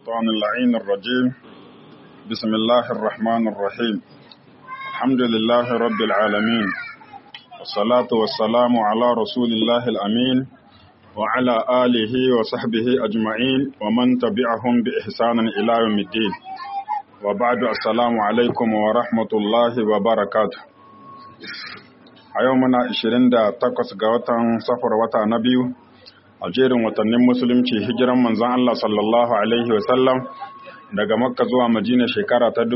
الشيطان اللعين الرجيم بسم الله الرحمن الرحيم الحمد لله رب العالمين والصلاة والسلام على رسول الله الأمين وعلى آله وصحبه أجمعين ومن تبعهم بإحسان إلى يوم الدين وبعد السلام عليكم ورحمة الله وبركاته a yau muna 28 ga watan safar wata na biyu a jerin watannin musulunci hijiran manzon Allah sallallahu alaihi wasallam daga makka zuwa madina shekara ta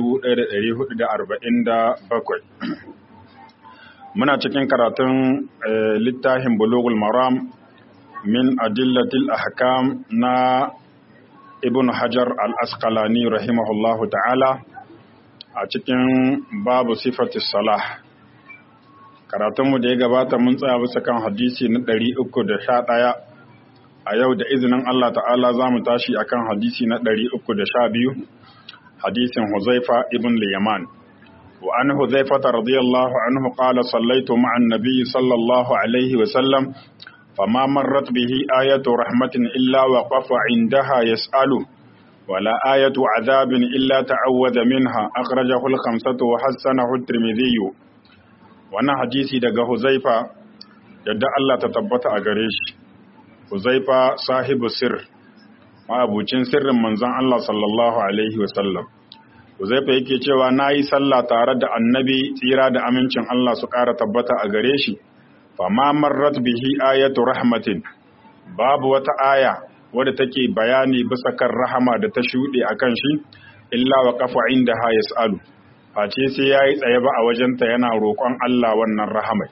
1447 muna cikin karatun littafin bulugul maram min adillatil ahkam na ibn hajar al-asqalani rahimahullahu ta'ala a cikin babu sifatis salah karatunmu da ya gabata mun tsaya bisa kan hadisi na ɗari uku da sha ɗaya a yau da izinin Allah ta'ala za mu tashi a kan hadisi na ɗari uku da sha biyu hadisin huzaifa ibn liyaman wa an huzaifa ta radiyallahu anhu qala sallaitu ma'an nabiyyi sallallahu alaihi wa sallam fama marrat bihi ayatu rahmatin illa wa qafa indaha yas'alu ولا آية عذاب إلا تعوذ منها أخرجه الخمسة وحسنه الترمذي wannan hadisi daga Huzaifa yadda Allah ta tabbata a gare shi Huzaifa sahibu sir ma'abucin sirrin manzon Allah sallallahu alaihi wasallam Huzaifa yake cewa nayi sallah tare da annabi tsira da amincin Allah su ƙara tabbata a gare shi fama marrat bihi ayatu rahmatin babu wata aya wadda take bayani bisa kan rahama da ta shuɗe akan shi illa wa qafa inda ha yasalu face sai ya yi tsaye ba a wajenta yana roƙon Allah wannan rahamai.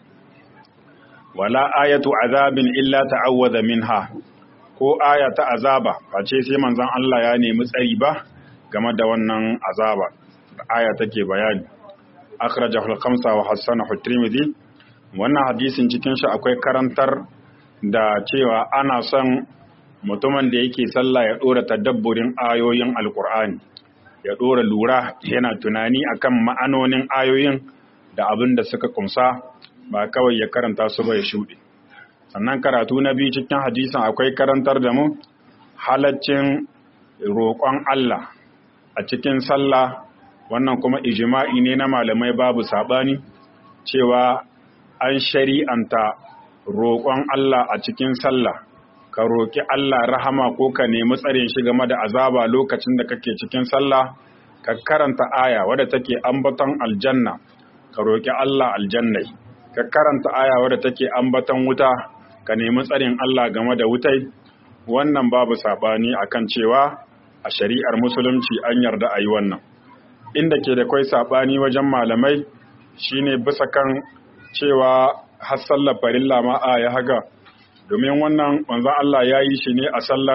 Wala ayatu azabin illa ta'awwaza minha ko aya ta azaba face sai manzon Allah ya nemi tsari ba game da wannan azaba da aya take bayani. Akhrajahu al-khamsa wa hassanahu at-Tirmidhi wannan hadisin cikin shi akwai karantar da cewa ana son mutumin da yake sallah ya dora tadabburin ayoyin Alƙur'ani. ya ɗora lura yana tunani akan ma'anonin ayoyin da abin da suka kumsa ba kawai ya karanta su ba ya shuɗe sannan karatu na biyu cikin hadisin akwai karantar da mu halaccin roƙon Allah a cikin sallah wannan kuma ijima'i ne na malamai babu saɓani cewa an shari'anta roƙon Allah a cikin sallah ka roƙi Allah rahama ko ka nemi tsarin shi game da azaba lokacin da kake cikin sallah ka karanta aya wadda take ambaton aljanna ka roƙi Allah aljannai ka karanta aya wadda take ambaton wuta ka nemi tsarin Allah game da wutai wannan babu sabani akan cewa a shari'ar musulunci an yarda a yi wannan inda ke da kwai sabani wajen malamai shine bisa kan cewa har sallar farilla ma a ya haga domin wannan manzon Allah ya yi shi ne a sallar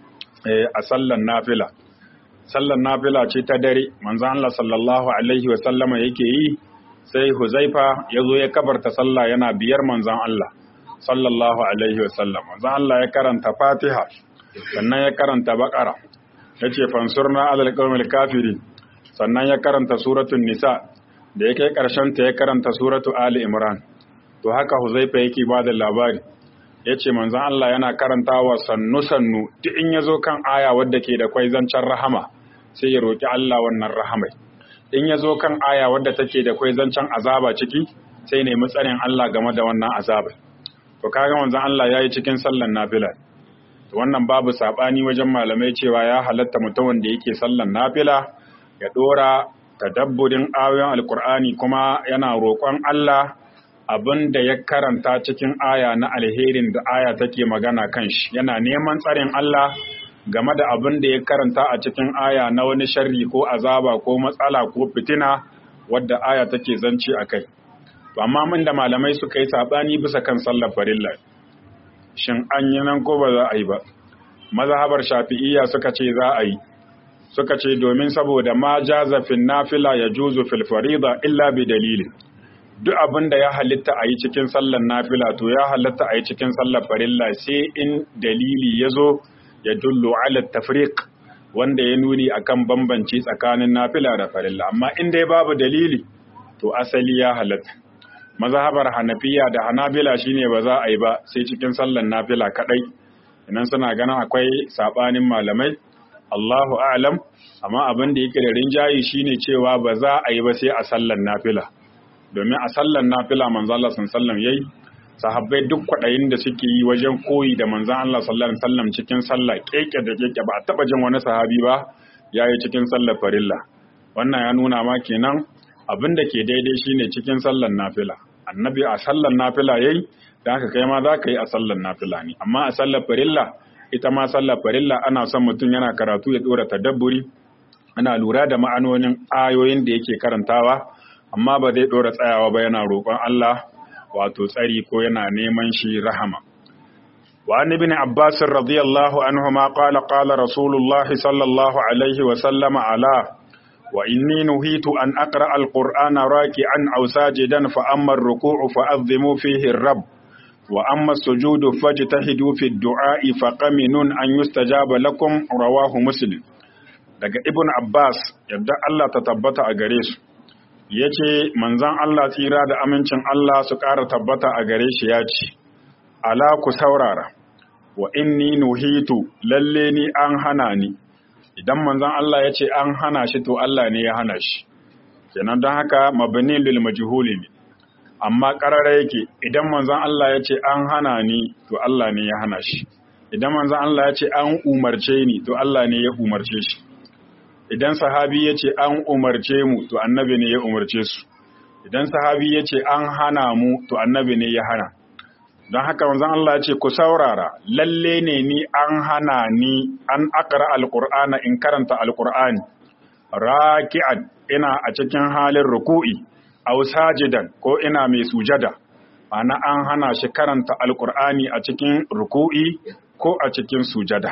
a sallar nafila sallar nafila ce ta dare manzon Allah sallallahu alaihi wasallama yake yi sai Huzaifa ya zo ya kabarta sallah yana biyar manzon Allah sallallahu alaihi wasallam manzon Allah ya karanta Fatiha sannan ya karanta Baqara yace fansurna alal qawmil kafirin sannan ya karanta suratul nisa da yake karshen ta ya karanta suratu ali imran to haka Huzaifa yake ba da labari ya ce manzan Allah yana karantawa sannu-sannu duk in ya zo kan aya wadda ke da kwai zancen rahama sai ya roƙi Allah wannan rahamai in ya zo kan aya wadda take da kwai zancen azaba ciki sai nemi tsarin Allah game da wannan azaba to kaga manzan Allah ya yi cikin sallan nafila to wannan babu saɓani wajen malamai cewa ya halatta mutumin da yake sallan nafila ya ɗora tadabburin ayoyin alkur'ani kuma yana roƙon Allah abin da ya karanta cikin aya na alherin da aya take magana kan shi yana neman tsarin Allah game da abin da ya karanta a cikin aya na wani sharri ko azaba ko matsala ko fitina wadda aya take zance a kai to amma min da malamai suka yi sabani bisa kan sallar farilla shin an yi nan ko ba za a yi ba mazhabar shafi'iyya suka ce za a yi suka ce domin saboda ma jaza fil nafila ya juzu fil farida illa bi dalilin duk abin da ya halitta a yi cikin sallar nafila to ya halitta a yi cikin sallar farilla sai in dalili ya zo ya dullo ala tafriq wanda ya nuni akan bambanci tsakanin nafila da farilla amma in dai babu dalili to asali ya halatta mazhabar hanafiya da hanabila shine ba za a yi ba sai cikin sallar nafila kadai idan suna ganin akwai sabanin malamai Allahu a'lam amma abin da yake da rinjayi shine cewa ba za a yi ba sai a sallan nafila domin a sallan nafila manzo Allah sallallahu yayi sahabbai duk kwadayin da suke yi wajen koyi da manzo Allah sallallahu alaihi wasallam cikin sallah keke da keke ba a taba jin wani sahabi ba yayi cikin sallar farilla wannan ya nuna ma kenan abin da ke daidai shine cikin sallan nafila annabi a sallan nafila yayi da haka kai ma za ka yi a sallan nafila ne amma a sallar farilla ita ma sallar farilla ana son mutum yana karatu ya dora tadabburi ana lura da ma'anonin ayoyin da yake karantawa amma ba zai dora tsayawa ba yana roƙon Allah wato tsari ko yana neman shi rahama wa an ibn abbas radiyallahu anhu ma qala qala rasulullahi sallallahu alaihi wa sallama ala wa inni nuhitu an aqra alqur'ana raki'an aw sajidan fa amma ar-ruku'u fa adhimu fihi ar-rabb وأما السجود فاجتهدوا في الدعاء فقمن أن يستجاب لكم رواه مسلم daga ibn Abbas yadda Allah ta tabbata a gare su yace manzon Allah tsira da amincin Allah su ƙara tabbata a gare shi ya ce ala ku saurara wa inni nuhitu lalle ni an hana ni idan manzon Allah ya ce an hana shi to Allah ne ya hana shi kenan don haka mabni lil majhuli ne amma ƙarara yake idan manzon Allah ya ce an hana ni to Allah ne ya hana shi idan manzon Allah ya ce an umarce ni to Allah ne ya umarce shi idan sahabi ya ce an umarce mu to annabi ne ya umarce su idan sahabi ya ce an hana mu to annabi ne ya hana don haka manzon Allah ya ce ku saurara lalle ne ni an hana ni an akara alqur'ana in karanta alqur'ani raki'an ina a cikin halin ruku'i aw sajidan ko ina mai sujada ana an hana shi karanta alkur'ani a cikin ruku'i ko a cikin sujada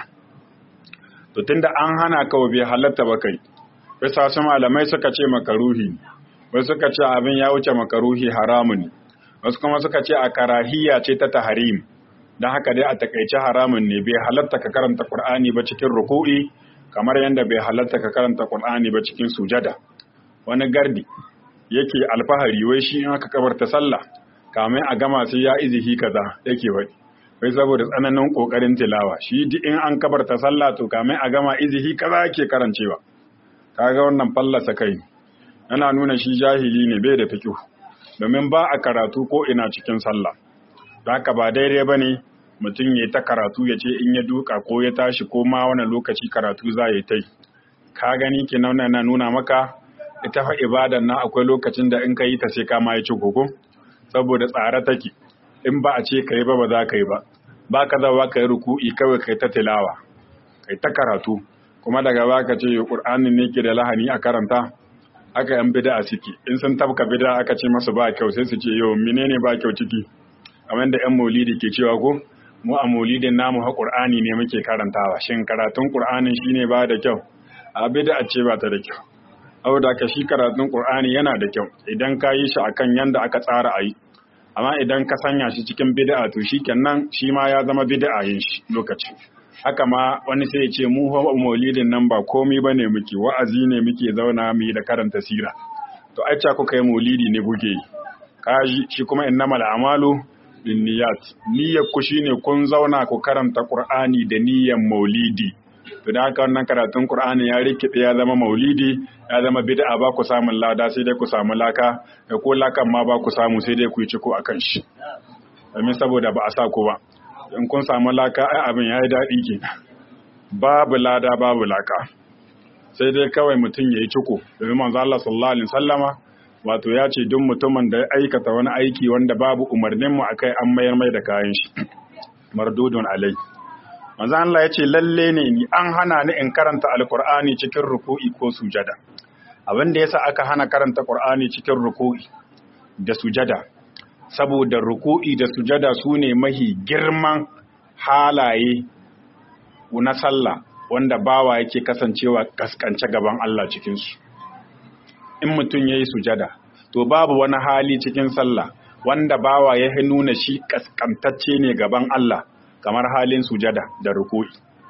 to tunda an hana ka bai halatta ba kai bisa su malamai suka ce makaruhi wasu suka ce abin ya wuce makaruhi haramun wasu kuma suka ce a karahiya ce ta taharim don haka dai a takaice haramun ne bai halatta ka karanta qur'ani ba cikin ruku'i kamar yadda bai halatta ka karanta qur'ani ba cikin sujada wani gardi yake alfahari wai shi in aka kabarta sallah kamar a gama sai ya izihi kaza yake wai wai saboda tsananin kokarin tilawa shi duk in an kabarta sallah to kamar a gama izihi kaza yake karancewa kaga wannan fallasa kai yana nuna shi jahili ne bai da fiqh domin ba a karatu ko ina cikin sallah haka ba daidai bane mutum ya ta karatu ya ce in ya duka ko ya tashi ko ma wani lokaci karatu za ya tai ka gani kenan na nuna maka ita fa ibadan nan akwai lokacin da in ka yi ta sai ka ma yi ci koko saboda tsare take in ba a ce ka yi ba ba za ka yi ba ba ka zawa ka yi ruku'i kawai kai ta tilawa kai ta karatu kuma daga ba ka ce qur'anin ne ke da lahani a karanta haka yan bid'a suke in sun tabka bid'a aka ce masu ba kyau sai su ce yo menene ba kyau ciki kamar da yan maulidi ke cewa ko mu a maulidin namu ha qur'ani ne muke karantawa shin karatun qur'anin shine ba da kyau a bid'a ce ba ta da kyau saboda ka shi karatun Qur'ani yana da kyau idan ka yi shi akan yanda aka tsara a yi amma idan ka sanya shi cikin bid'a to shikenan shi ma ya zama bid'a yin shi lokaci haka ma wani sai ya ce mu fa maulidin nan ba komai bane muke wa'azi ne muke zauna mu yi da karanta sira to ai ca kuka yi maulidi ne kuke yi kaji shi kuma innamal a'malu binniyat niyyar ku shine kun zauna ku karanta Qur'ani da niyyar maulidi to da haka wannan karatun Qur'ani ya rikide ya zama maulidi ya zama bid'a ba ku samun lada sai dai ku samu laka da ko lakan ma ba ku samu sai dai ku yi ciko akan shi domin saboda ba a sa ku ba in kun samu laka ai abin yayi daɗi ke babu lada babu laka sai dai kawai mutum ya yi ciko domin manzo Allah sallallahu alaihi wasallama wato ya ce duk mutumin da ya aikata wani aiki wanda babu umarnin mu akai an mayar mai da kayan shi mardudun alai manzo Allah ya ce lalle ne ni an hana ni in karanta alqur'ani cikin ruku'i ko sujada abin da yasa aka hana karanta qur'ani cikin ruku'i da sujada saboda ruku'i da sujada sune mahi girman halaye na sallah wanda bawa yake kasancewa kaskance gaban Allah cikin su in mutum yayi sujada to babu wani hali cikin sallah wanda bawa ya nuna shi kaskantacce ne gaban Allah kamar halin sujada da ruku'i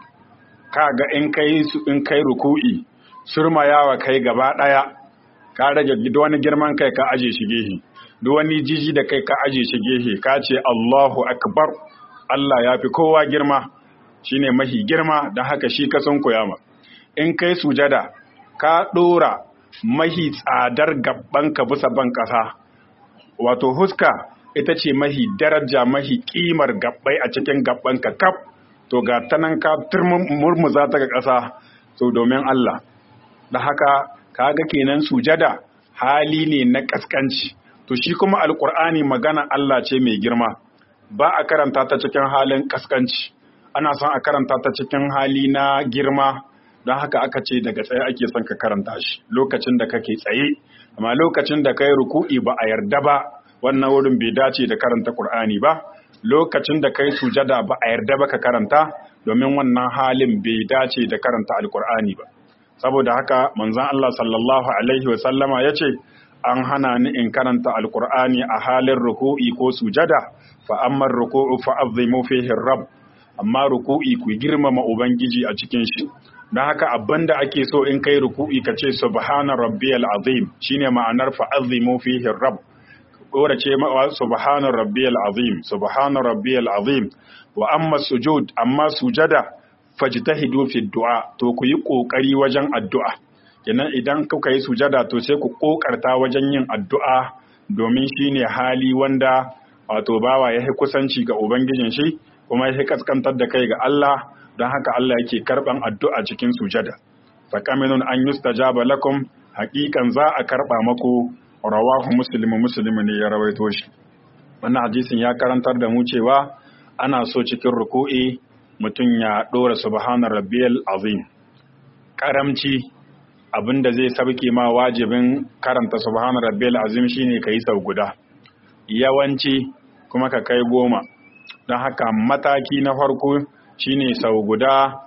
kaga in kai in kai ruku'i surmayawa kai gaba daya ka rage duk wani girman kai ka aje shi gehe duk wani jiji da kai ka aje shi gehe ka ce Allahu akbar Allah ya fi kowa girma shine mahi girma da haka shi ka san koyama in kai sujada ka ɗora mahi tsadar gabanka bisa ban ƙasa wato huska ita ce mahi daraja mahi ƙimar gabbai a cikin gabanka kaf to ga tanan ka murmuza ta ga ƙasa to domin Allah da haka kaga kenan sujada hali ne na kaskanci to shi kuma alkur'ani magana Allah ce mai girma ba a karanta ta cikin halin kaskanci ana son a karanta ta cikin hali na girma don haka aka ce daga tsaye ake son ka karanta shi lokacin da kake tsaye amma lokacin da kai ruku'i ba a yarda ba wannan wurin bai dace da karanta Qur'ani ba lokacin da kai sujada ba a yarda ba ka karanta domin wannan halin bai dace da karanta alkur'ani ba saboda haka manzon Allah sallallahu alaihi wa sallama yace an hana ni in karanta alkur'ani a halin ruku'i ko sujada fa amma ruku'u fa azimu fihi rabb amma ruku'i ku girmama ubangiji a cikin shi don haka abinda ake so in kai ruku'i ka ce subhana rabbiyal azim shine ma'anar fa azimu fihi rabb dora ce ma subhana rabbiyal azim subhana rabbiyal azim wa amma sujud amma sujada fajtahidu fi du'a to ku yi kokari wajen addu'a kenan idan kuka yi sujada to sai ku kokarta wajen yin addu'a domin shine hali wanda wato bawa ya kusanci ga ubangijin shi kuma ya kaskantar da kai ga Allah don haka Allah yake karban addu'a cikin sujada fa kaminun an yustajaba lakum haqiqan za a karba maku rawahu muslimu muslimu ne ya rawaito shi wannan hadisin ya karantar da mu cewa ana so cikin ruku'i mutum ya dora subhana rabbiyal azim karamci abinda zai sabke ma wajibin karanta subhana rabbiyal azim shine kai sau guda yawanci kuma ka kai goma don haka mataki na farko shine sau guda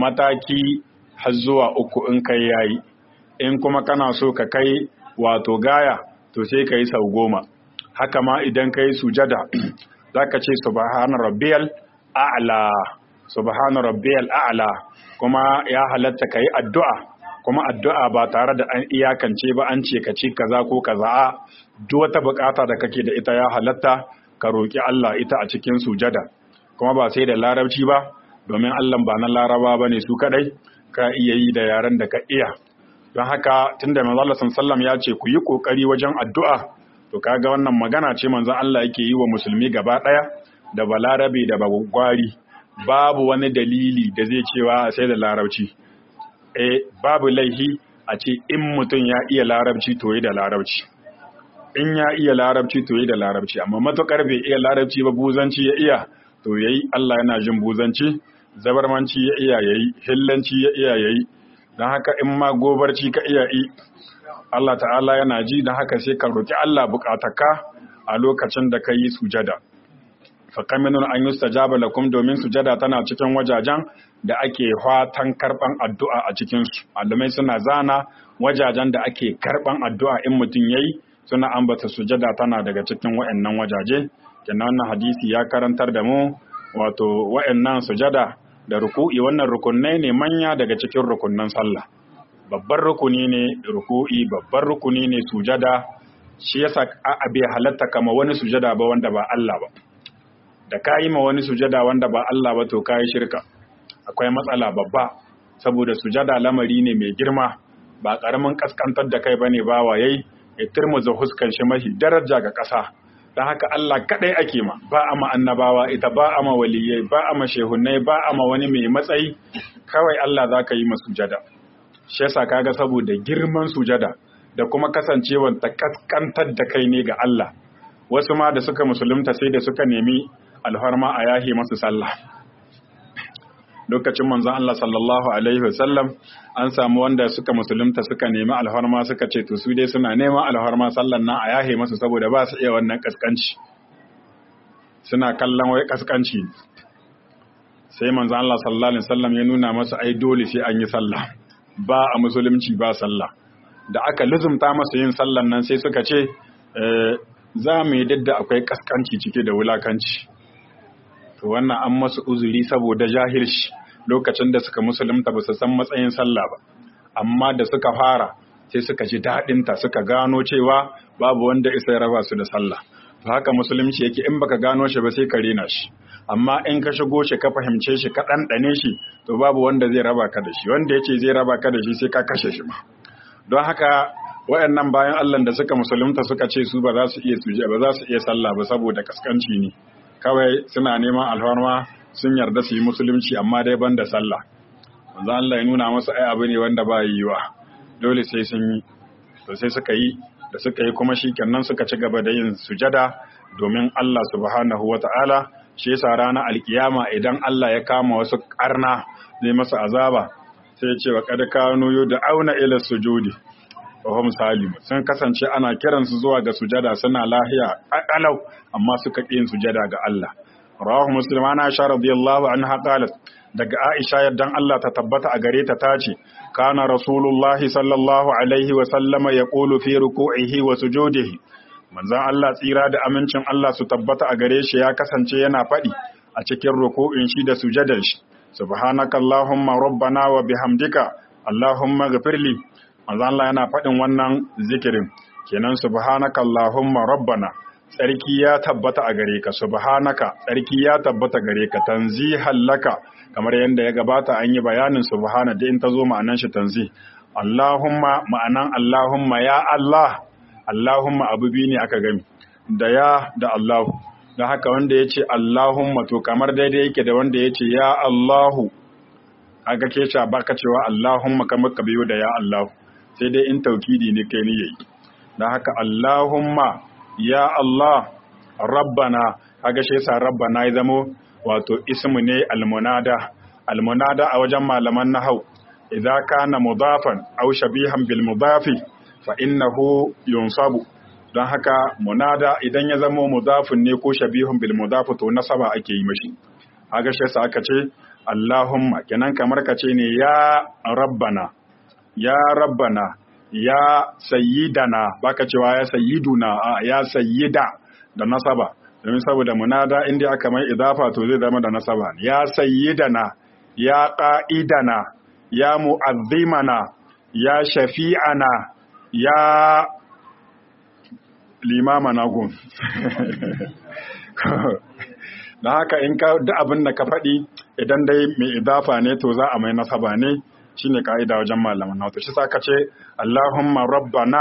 mataki har zuwa uku in kai yayi in kuma kana so ka kai wato gaya to sai ka yi sau goma haka ma idan ka yi sujada za ka ce subhana rabbiyal a'la subhana rabbiyal a'la kuma ya halatta ka yi addu'a kuma addu'a ba tare da an iyakance ba an ce ka ce kaza ko kaza a duk wata bukata da kake da ita ya halatta ka roki Allah ita a cikin sujada kuma ba sai da larabci ba domin Allah ba na laraba bane su kadai ka iya yi da yaren da ka iya don haka tunda manzo Allah sallallahu ya ce ku yi kokari wajen addu'a to kaga wannan magana ce manzo Allah yake yi wa musulmi gaba daya da balarabe da bagwari babu wani dalili da zai cewa sai da larabci eh babu laihi a ce in mutum ya iya larabci to yi da larabci in ya iya larabci to yi da larabci amma matukar bai iya larabci ba buzanci ya iya to yayi Allah yana jin buzanci zabarmanci ya iya yayi hillanci ya iya yayi don haka in ma gobarci ka iya yi Allah ta'ala yana ji don haka sai ka roki Allah bukataka a lokacin da ka yi sujada faƙaminun an yi stajaba lakum domin sujada tana cikin wajajen da ake fatan karɓan addu'a a cikinsu malamai suna zana wajajen da ake karɓan addu'a in mutum ya yi suna ambata sujada tana daga cikin wa'annan wajaje kenan wannan hadisi ya karantar da mu wato wa'annan sujada da ruku'i wannan rukunai ne manya daga cikin rukunnan sallah babban rukuni ne ruku'i babban rukuni ne sujada shi yasa a bai halatta kama wani sujada ba wanda ba Allah ba da ka yi ma wani sujada wanda ba Allah ba to ka yi shirka akwai matsala babba saboda sujada lamari ne mai girma ba ƙaramin kaskantar da kai ba ne ba wayai ya turmuza huskan shi mahi daraja ga ƙasa don haka Allah kaɗai ake ma ba a ma annabawa ita ba a ma waliyai ba a ma shehunai ba a ma wani mai matsayi kawai Allah za ka yi ma sujada shi yasa kaga saboda girman sujada da kuma kasancewar ta kaskantar da kai ne ga Allah wasu ma da suka musulunta sai da suka nemi alfarma a yahi masu sallah lokacin manzon Allah sallallahu alaihi wasallam an samu wanda suka musulunta suka nemi alfarma suka ce to su dai suna neman alfarma sallan nan a yahe masu saboda ba su iya wannan kaskanci suna kallon wai kaskanci sai manzon Allah sallallahu alaihi wasallam ya nuna masu ai dole sai an yi sallah ba a musulunci ba sallah da aka luzumta masa yin sallan nan sai suka ce za mu yi dadda akwai kaskanci cike da wulakanci to wannan an masu uzuri saboda jahilci lokacin da suka musulunta ba su san matsayin sallah ba amma da suka fara sai suka ji daɗinta suka gano cewa babu wanda isa ya raba su da sallah to haka musulunci yake in baka gano shi ba sai ka rena shi amma in ka shigo shi ka fahimce shi ka ɗanɗane shi to babu wanda zai raba ka da shi wanda ya ce zai raba ka da shi sai ka kashe shi ma don haka wayannan bayan Allah da suka musulunta suka ce su ba za su iya suje ba za su iya sallah ba saboda kaskanci ne kawai suna neman alfarma sun yarda su yi musulunci amma dai ban da sallah manzo Allah ya nuna musu ai abu ne wanda ba yiwa dole sai sun yi to sai suka yi da suka yi kuma shikenan suka ci gaba da yin sujada domin Allah subhanahu wata'ala shi yasa ranar alkiyama idan Allah ya kama wasu karna zai masa azaba sai ya ce wa kad kanu auna ila sujudi wa hum salim sun kasance ana kiransu zuwa ga sujada suna lahiya alau amma suka ƙi yin sujada ga Allah rawahu muslim ana aisha radiyallahu anha qalat daga aisha yaddan Allah ta tabbata a gare ta tace kana rasulullahi sallallahu alaihi wa sallama yaqulu fi ruku'ihi wa sujudihi manzon Allah tsira da amincin Allah su tabbata a gare shi ya kasance yana faɗi a cikin ruku'in shi da sujadar shi subhanakallahumma rabbana wa bihamdika allahumma ghfirli manzo Allah yana faɗin wannan zikirin kenan subhanaka allahumma rabbana tsarki ya tabbata a gare ka subhanaka tsarki ya tabbata gare ka tanzihan laka kamar yadda ya gabata an yi bayanin subhana da in ta zo ma'anan shi tanzi allahumma ma'anan allahumma ya allah allahumma abu biyu ne aka gami da ya da allahu da haka wanda ya ce allahumma to kamar daidai yake da wanda ya ce ya allahu aka ke baka cewa allahumma kamar ka biyo da ya allahu sai dai in taukidi ne kai ni yayi dan haka Allahumma ya Allah rabbana kaga shi yasa rabbana ya zamo wato ismu ne almunada almunada a wajen malaman nahau idza kana mudafan aw shabihan bil mudafi fa innahu yunsabu don haka munada idan ya zamo mudafin ne ko shabihun bil mudafi to nasaba ake yi mashi kaga shi yasa aka ce Allahumma kenan kamar ka ce ne ya rabbana ya rabbana ya sayyidana baka cewa ya sayyiduna a ya sayyida da nasaba domin saboda munada inda aka mai idafa to zai zama da nasaba ya sayyidana ya qa'idana ya mu'azzimana ya shafi'ana ya limamana gun da haka in ka duk abin da ka faɗi idan dai mai idafa ne to za a mai nasaba ne shine ka'ida wajen malaman nautu shi saka ce Allahumma rabbana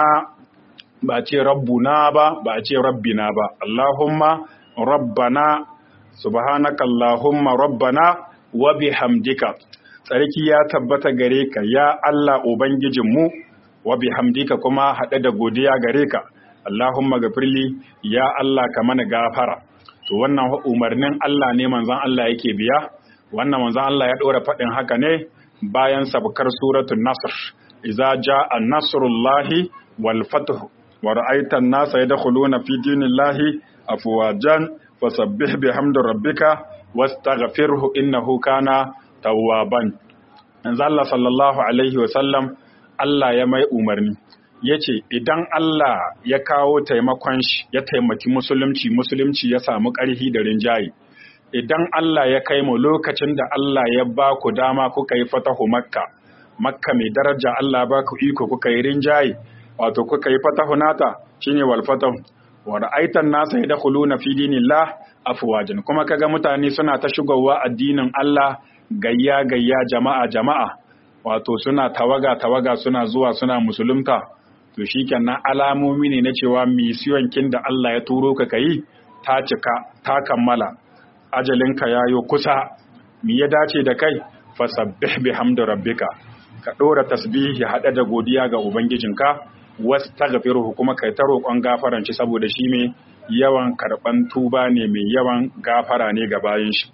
ba ce rabbuna ba ba ce rabbina ba Allahumma rabbana subhanaka Allahumma rabbana wa bihamdika tsarki ya tabbata gare ka ya Allah ubangijinmu wa bihamdika kuma haɗe da godiya gare ka Allahumma gafirli ya Allah ka mana gafara to wannan umarnin Allah ne manzon Allah yake biya wannan manzon Allah ya ɗora faɗin haka ne bayan sabkar suratul nasr idza jaa nasrullahi wal fath wa ra'aita an-nasa yadkhuluna fi dinillahi afwajan fasabbih bihamdi rabbika wastaghfirhu innahu kana tawwaban manzo Allah sallallahu alaihi wa sallam Allah ya mai umarni yace idan Allah ya kawo taimakon shi ya taimaki musulunci musulunci ya samu ƙarfi da rinjaye idan Allah ya kai mu lokacin da Allah ya ba ku dama kuka yi fatahu makka makka mai daraja Allah ba ku iko kuka yi rinjaye wato kuka yi fatahu nata shine wal fatahu wa ra'aitan nasa yadkhuluna fi dinillah afwajan kuma kaga mutane suna ta shigowa addinin Allah gayya gayya jama'a jama'a wato suna tawaga tawaga suna zuwa suna musulunta to shikenan alamomi ne na cewa misiyon kin da Allah ya turo ka kai ta cika ta kammala ajalinka ya yi kusa mi ya dace da kai fasabbih bihamdi rabbika ka ɗora tasbihi haɗe da godiya ga ubangijinka wastaghfiruhu kuma kai ta roƙon gafaran shi saboda shi mai yawan karɓan tuba ne mai yawan gafara ne ga bayan shi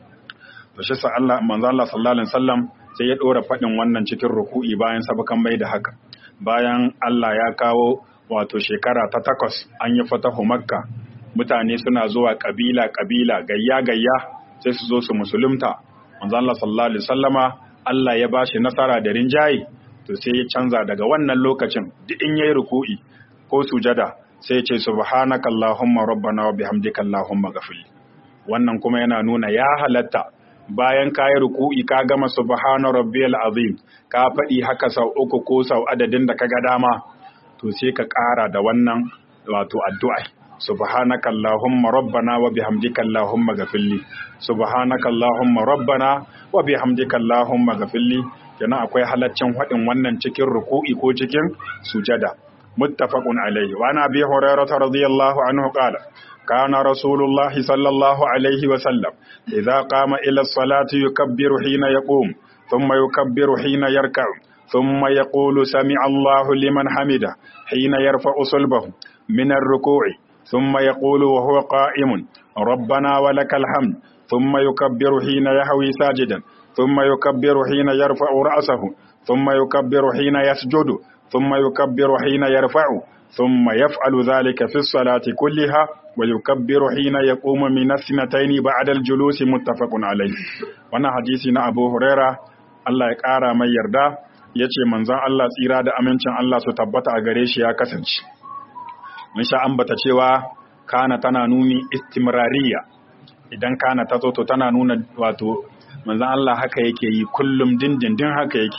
to shi sa Allah manzo Allah sallallahu alaihi wasallam sai ya ɗora faɗin wannan cikin ruku'i bayan sabakan mai da haka bayan Allah ya kawo wato shekara ta takwas an yi fatahu makka mutane suna zuwa kabila kabila gayya gayya sai su zo su musulunta manzo Allah sallallahu alaihi wasallama Allah ya bashi nasara da rinjaye to sai ya canza daga wannan lokacin duk in yayi ruku'i ko sujada sai ya ce subhanaka allahumma rabbana wa bihamdika allahumma ghafir wannan kuma yana nuna ya halatta bayan ka yi ruku'i ka gama subhana rabbiyal azim ka faɗi haka sau uku ko sau adadin da ka ga dama to sai ka ƙara da wannan wato addu'a subhanaka allahumma rabbana wa bihamdika allahumma ghafirli subhanaka allahumma rabbana wa bihamdika allahumma ghafirli kenan akwai halaccin hadin wannan cikin ruku'i ko cikin sujada muttafaqun alayhi wa ana bi hurairah radiyallahu anhu qala kana rasulullah sallallahu alayhi wa sallam idza qama ila as-salati yukabbiru hina yaqum thumma yukabbiru hina yarka'u thumma yaqulu sami'a Allahu liman hamida hina yarfa'u sulbahu min ar-ruku'i ثم يقول وهو قائم ربنا ولك الحمد ثم يكبر حين يهوي ساجدا ثم يكبر حين يرفع رأسه ثم يكبر حين يسجد ثم يكبر حين يرفع ثم يفعل ذلك في الصلاة كلها ويكبر حين يقوم من السنتين بعد الجلوس متفق عليه وانا حديثنا أبو هريرة Allah ya ƙara mai yarda ya ce manzon Allah tsira da amincin Allah su tabbata a gare shi ya kasance. mun sha ambata cewa kana tana nuni istimrariya idan kana ta zo to tana nuna wato manzon Allah haka yake yi kullum dindindin haka yake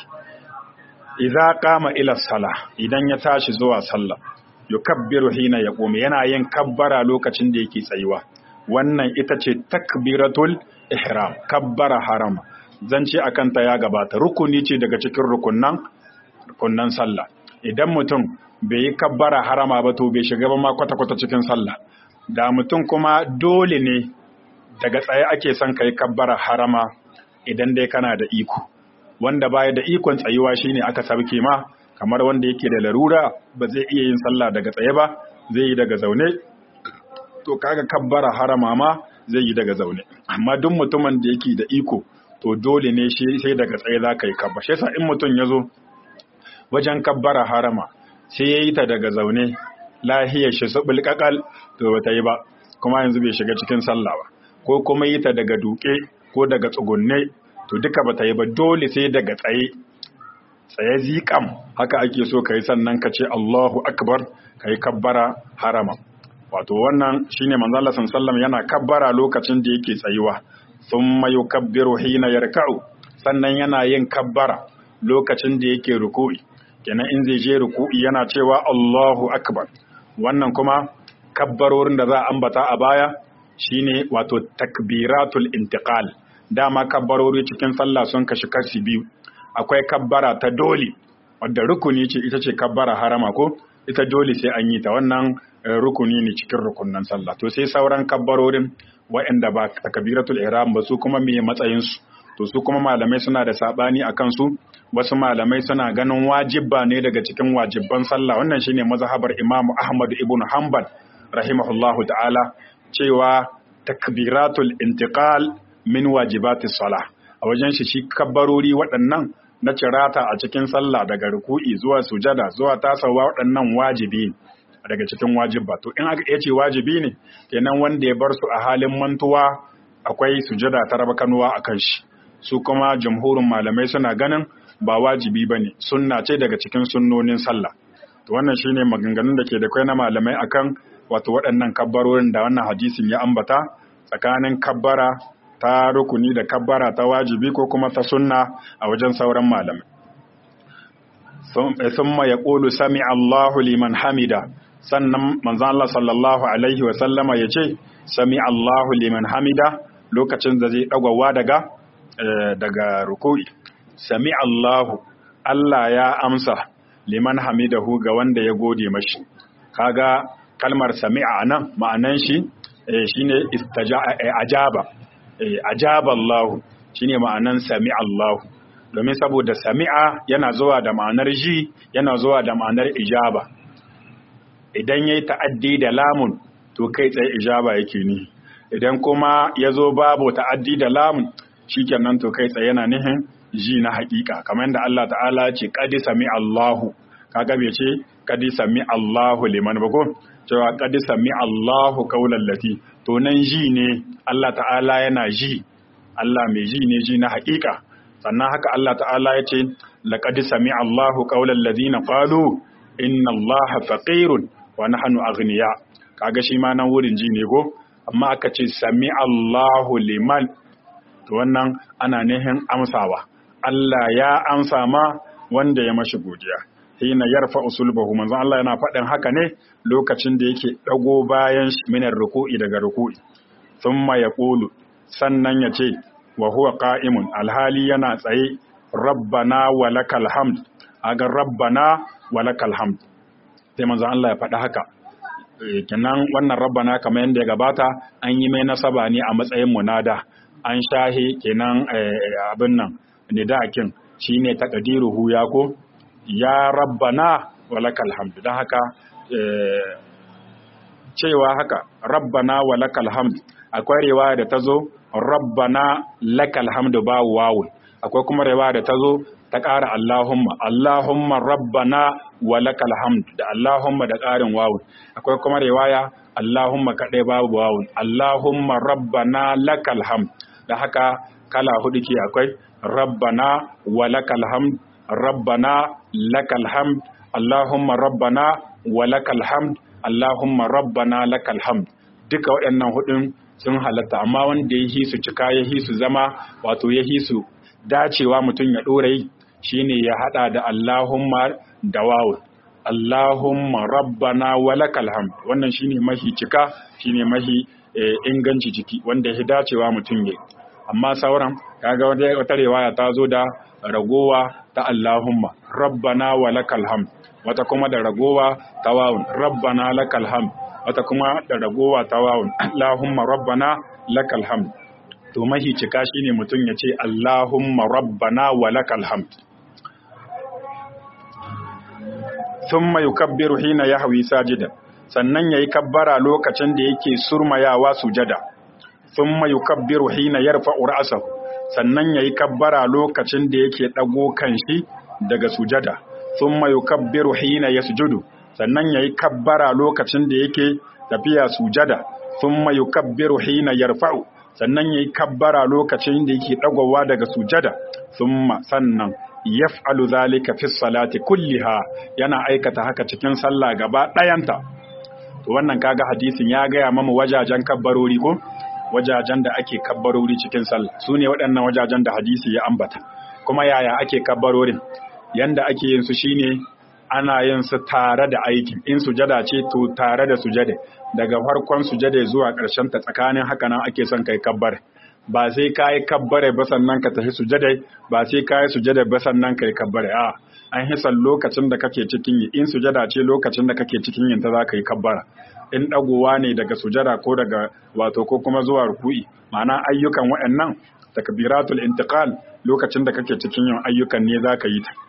idza qama ila sala idan ya tashi zuwa sallah yukabbiru hina yaqum yana yin kabbara lokacin da yake tsayuwa wannan ita ce takbiratul ihram kabbara harama zance akan ta ya gabata rukuni ce daga cikin rukunnan rukunnan sallah idan mutum bai yi kabbara harama ba to bai shiga ba ma kwata-kwata cikin sallah da mutum kuma dole ne daga tsaye ake son kai kabbara harama idan dai kana da iko wanda baya da ikon tsayuwa shine aka sabke ma kamar wanda yake da larura ba zai iya yin sallah daga tsaye ba zai yi daga zaune to kaga kabbara harama ma zai yi daga zaune amma duk mutumin da yake da iko to dole ne shi sai daga tsaye za ka yi kabba shi yasa in mutum ya zo wajen kabbara harama sai ya yi ta daga zaune lahiyar shi su bulkakal to ba ta yi ba kuma yanzu bai shiga cikin sallah ba ko kuma yi ta daga duke ko daga tsugunne to duka ba ta yi ba dole sai daga tsaye tsaye zikam haka ake so ka yi sannan ka ce Allahu akbar ka yi kabbara harama wato wannan shine manzo Allah sallallahu yana kabbara lokacin da yake tsayuwa thumma yukabbiru hina yarka'u sannan yana yin kabbara lokacin da yake ruku'i kenan in zai je ruku'i yana cewa Allahu akbar wannan kuma kabbarorin da za a ambata a baya shine wato takbiratul intiqal dama kabbarori cikin sallah sun kashi kashi biyu akwai kabbara ta dole wadda rukuni ce ita ce kabbara harama ko ita dole sai an yi ta wannan rukuni ne cikin rukunnan sallah to sai sauran kabbarorin waɗanda ba takbiratul ihram ba su kuma me matsayin su to su kuma malamai suna da sabani akan su wasu malamai suna ganin wajibba ne daga cikin wajibban sallah wannan shine mazhabar Imam Ahmad ibn Hanbal rahimahullahu ta'ala cewa takbiratul intiqal min wajibatis salah a wajen shi shi kabbarori waɗannan na cirata a cikin sallah daga ruku'i zuwa sujada zuwa tasawa waɗannan wajibi daga cikin wajibba to in aka ce wajibi ne kenan wanda ya bar su a halin mantuwa akwai sujada ta raba kanuwa akan shi su kuma jamhurin malamai suna ganin ba wajibi ba ne sunna ce daga cikin sunnonin sallah to wannan shine maganganun da ke da kai na malamai akan wato waɗannan kabbarorin da wannan hadisin ya ambata tsakanin kabbara ta rukuni da kabbara ta wajibi ko kuma ta sunna a wajen sauran malamai thumma yaqulu sami Allahu liman hamida sannan manzon Allah sallallahu alaihi wa sallama yace sami Allahu liman hamida lokacin da zai dagawa daga daga ruku'i sami Allahu Allah ya amsa liman hamidahu ga wanda ya gode mashi kaga kalmar sami'a nan ma'anan shi shine ajaba ajaba Allah shine ma'anan sami Allah domin saboda sami'a yana zuwa da ma'anar ji yana zuwa da ma'anar ijaba idan yayi ta'addi da lamun to kai tsaye ijaba yake ni idan kuma yazo babu ta'addi da lamun shikenan to kai tsaye yana nihin ji na hakika kamar yadda Allah ta'ala ce qadi sami Allahu kaga bai ce qadi sami Allahu liman ba ko cewa qadi sami Allahu qaulan lati to nan ji ne Allah ta'ala yana ji Allah mai ji ne ji na hakika sannan haka Allah ta'ala ya ce laqad sami Allahu qaulan ladina qalu inna Allaha faqirun wa nahnu aghniya kaga shi ma nan wurin ji ne ko amma aka ce sami Allahu liman to wannan ana nihin amsawa Allah ya amsa ma wanda ya mashi godiya hina yarfa usulbahu manzon Allah yana faɗin haka ne lokacin da yake dago bayan minar ruku'i daga ruku'i thumma yaqulu sannan ya ce wa huwa qa'imun alhali yana tsaye rabbana walakal hamd aga rabbana walakal hamd sai manzon Allah ya faɗi haka kenan wannan rabbana kamar yadda ya gabata an yi mai nasaba ne a matsayin munada an shahi kenan abin nan nidakin shine taqdiruhu ya ko ya rabbana walakal hamd dan haka cewa haka rabbana walakal hamd akwai riwaya da tazo rabbana lakal hamdu ba wawu akwai kuma riwaya da tazo ta ƙara Allahumma Allahumma rabbana wa lakal hamd da Allahumma da ƙarin wawu akwai kuma riwaya Allahumma kaɗai babu wawu Allahumma rabbana lakal hamd da haka kala hudu ke akwai rabbana wa lakal hamd rabbana lakal hamd Allahumma rabbana wa lakal hamd Allahumma rabbana lakal hamd duka waɗannan hudun sun halatta amma wanda ya hisu cika ya hisu zama wato ya hisu dacewa mutum ya ɗora yi shine ya hada da Allahumma da wawu Allahumma rabbana walakal hamd wannan shine mahi cika shine mahi inganci jiki wanda ya dacewa mutum yayi amma sauran kaga wata riwaya ta zo da ragowa ta Allahumma rabbana walakal hamd wata kuma da ragowa ta wawun rabbana lakal hamd wata kuma da ragowa ta wawun Allahumma rabbana lakal hamd to mahi cika shine mutum ya ce Allahumma rabbana walakal hamd thumma yukabbiru hina yahwi sajidan sannan yayi kabbara lokacin da yake surmayawa sujada thumma yukabbiru hina yarfa'u ra'sahu sannan yayi kabbara lokacin da yake dago kanshi daga sujada thumma yukabbiru hina yasjudu sannan yayi kabbara lokacin da yake tafiya sujada thumma yukabbiru hina yarfa'u sannan yayi kabbara lokacin da yake dagowa daga sujada thumma sannan yaf'alu zalika fi salati kulliha yana aikata haka cikin sallah gaba dayanta to wannan kaga hadisin ya gaya mamu wajajen kabbarori ko wajajen da ake kabbarori cikin sallah sune waɗannan wajajen da hadisi ya ambata kuma yaya ake kabbarorin yanda ake yin su shine ana yin su tare da aiki in sujada ce to tare da sujada daga farkon sujada zuwa ƙarshen ta tsakanin haka nan ake son kai kabbar ba sai ka yi kabbare ba sannan ka tafi sujadai ba sai ka yi sujada ba sannan ka yi kabbare a an hisan lokacin da kake cikin yi in sujada ce lokacin da kake cikin yin ta za ka yi kabbara in dagowa ne daga sujada ko daga wato ko kuma zuwa ruku'i ma'ana ayyukan waɗannan takbiratul intiqal lokacin da kake cikin yin ayyukan ne za ka yi ta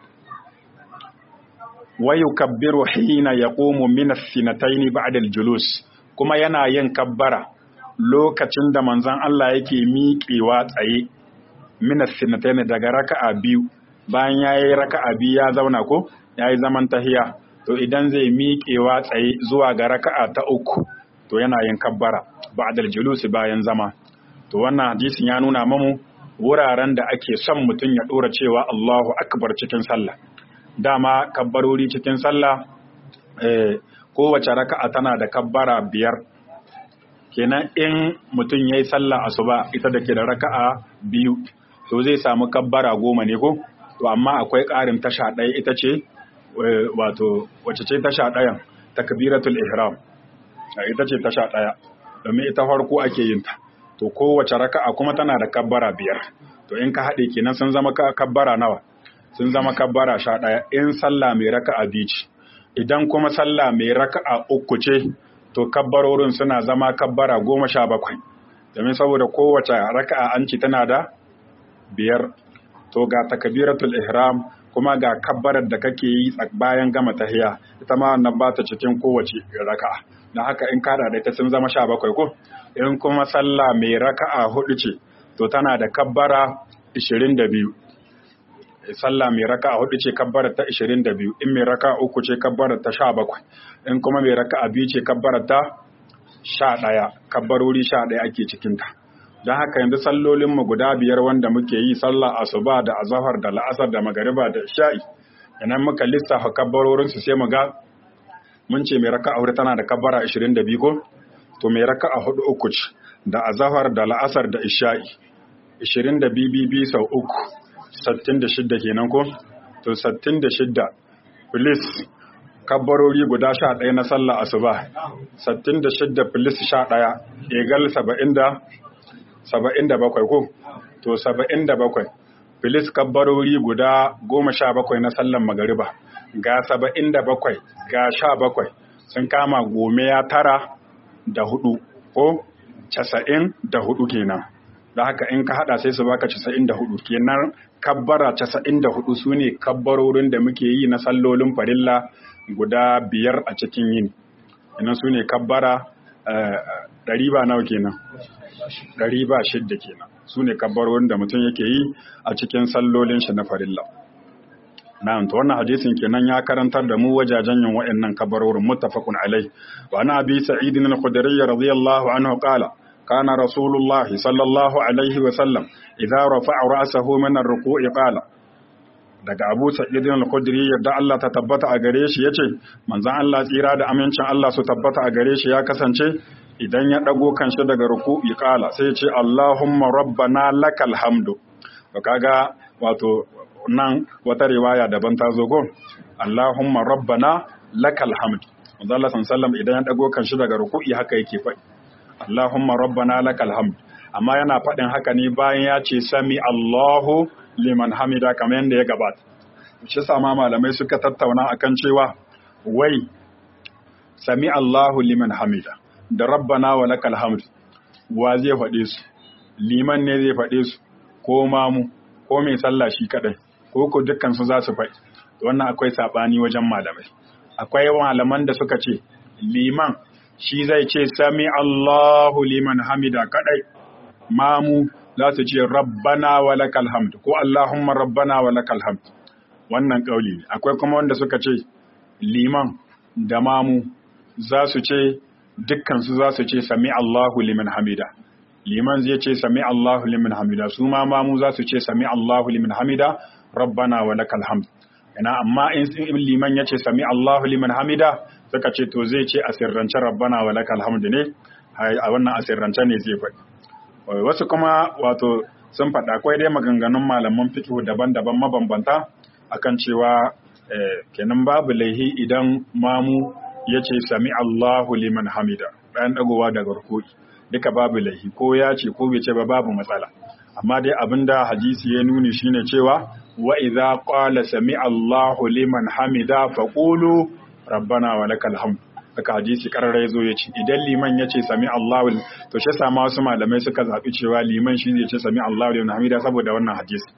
wa yukabbiru hina yaqumu min as-sinatayn ba'da al-julus kuma yana yin kabbara lokacin da manzon Allah yake miƙewa tsaye minas sinatayn daga raka'a biyu bayan yayi raka'a biyu ya zauna ko yayi zaman tahiya to idan zai miƙewa tsaye zuwa ga raka'a ta uku to yana yin kabbara ba'dal julus bayan zama to wannan hadisin ya nuna mamu wuraren da ake son mutum ya dora cewa Allahu akbar cikin sallah dama kabbarori cikin sallah eh kowace raka'a tana da kabbara biyar kenan in mutum ya yi sallah asuba ita da ke da raka'a biyu to zai samu kabbara goma ne ko to amma akwai ƙarin tasha ɗaya ita ce wato wacce ce tasha ɗayan takbiratul ihram ita ce tasha ɗaya domin ita farko ake yin ta to kowace raka'a kuma tana da kabbara biyar to in ka haɗe kenan sun zama kabbara nawa sun zama kabbara sha ɗaya in sallah mai raka'a biyu ce idan kuma sallah mai raka'a uku ce to kabbarorin suna zama kabbara goma sha bakwai domin saboda kowace raka'a an ci tana da biyar to ga takbiratul ihram kuma ga kabbarar da kake yi bayan gama tahiya ita ma wannan ba ta cikin kowace raka'a don haka in kada da ita sun zama sha bakwai ko in kuma sallah mai raka'a hudu ce to tana da kabbara ishirin da biyu sallah mai raka'a hudu ce kabbarar ta 22 in mai raka'a uku ce kabbarar ta 17 in kuma mai raka'a biyu ce kabbarar ta 11 kabbarori 11 ake cikin ta don haka yanzu sallolin mu guda biyar wanda muke yi sallah asuba da azhar da la'asar da magariba da isha'i idan muka lissafa kabbarorin su sai mu ga mun ce mai raka'a hudu tana da kabbara 22 ko to mai raka'a hudu uku ce da azhar da la'asar da isha'i 22 bibi sau uku 66 kenan ko to 66 filis kabbarori guda sha ɗaya na sallah asuba sattin da shidda filis sha ɗaya egal saba'in da saba'in da bakwai ko to saba'in da bakwai filis kabbarori guda goma sha bakwai na sallan magariba ga saba'in da bakwai ga sha bakwai sun kama gome ya tara da hudu ko casa'in da hudu kenan da haka in ka hada sai su baka casa'in da hudu kenan kabbara casa'in da hudu su ne kabbarorin da muke yi na sallolin farilla guda biyar a cikin yini ina su ne kabbara ɗari ba nawa kenan ɗari ba shidda kenan su ne kabbarorin da mutum yake yi a cikin sallolin shi na farilla na'am to wannan hadisin kenan ya karantar da mu wajajen yin waɗannan kabarorin muttafaqun alai wa ana abi sa'id al-khudri radiyallahu anhu qala kana rasulullahi sallallahu alaihi wa sallam idza rafa'a ra'sahu min ar-ruku'i qala daga Abu Sa'id al-Khudri yadda Allah ta tabbata a gare shi yace manzon Allah tsira da amincin Allah su tabbata a gare shi ya kasance idan ya dago kanshi daga ruku'i qala sai ya ce Allahumma rabbana lakal hamdu to kaga wato nan wata riwaya daban ta zo gon Allahumma rabbana lakal hamd manzo Allah sallallahu idan ya dago kan shi daga ruku'i haka yake faɗi Allahumma rabbana lakal hamd amma yana faɗin haka ne bayan ya ce sami Allahu liman hamida kamar yadda ya gabata shi sama malamai suka tattauna akan cewa wai sami Allahu liman hamida da rabbana wa lakal hamd wa zai faɗe su liman ne zai faɗe su ko mamu ko mai sallah shi kadai ko ko dukkan su za su faɗi wannan akwai sabani wajen malamai akwai malaman da suka ce liman shi zai ce sami Allahu liman hamida kadai mamu za su ce rabbana wa lakal hamd ko Allahumma rabbana wa lakal hamd wannan kauli ne akwai kuma wanda suka ce liman da mamu za su ce dukkan su za su ce sami Allahu liman hamida liman zai ce sami Allahu liman hamida su ma mamu za su ce sami Allahu liman hamida rabbana wa lakal hamd ina amma in liman ya ce sami Allahu liman hamida suka ce to zai ce a sirrance rabbana wa lakal hamd ne a wannan a sirrance ne zai faɗi wasu kuma wato sun faɗa akwai dai maganganun malaman fiqh daban-daban mabambanta akan cewa kenan babu laihi idan mamu ya ce sami Allahu liman hamida bayan dagowa daga rukui duka babu laihi ko ya ce ko bai ce ba babu matsala amma dai abinda hadisi ya nuni shine cewa wa idza qala sami Allahu liman hamida faqulu rabbana wa lakal hamd haka hadisi karara yazo yace idan liman yace sami Allahu to shi sama wasu malamai suka zabi cewa liman shi zai ce sami Allahu liman hamida saboda wannan hadisi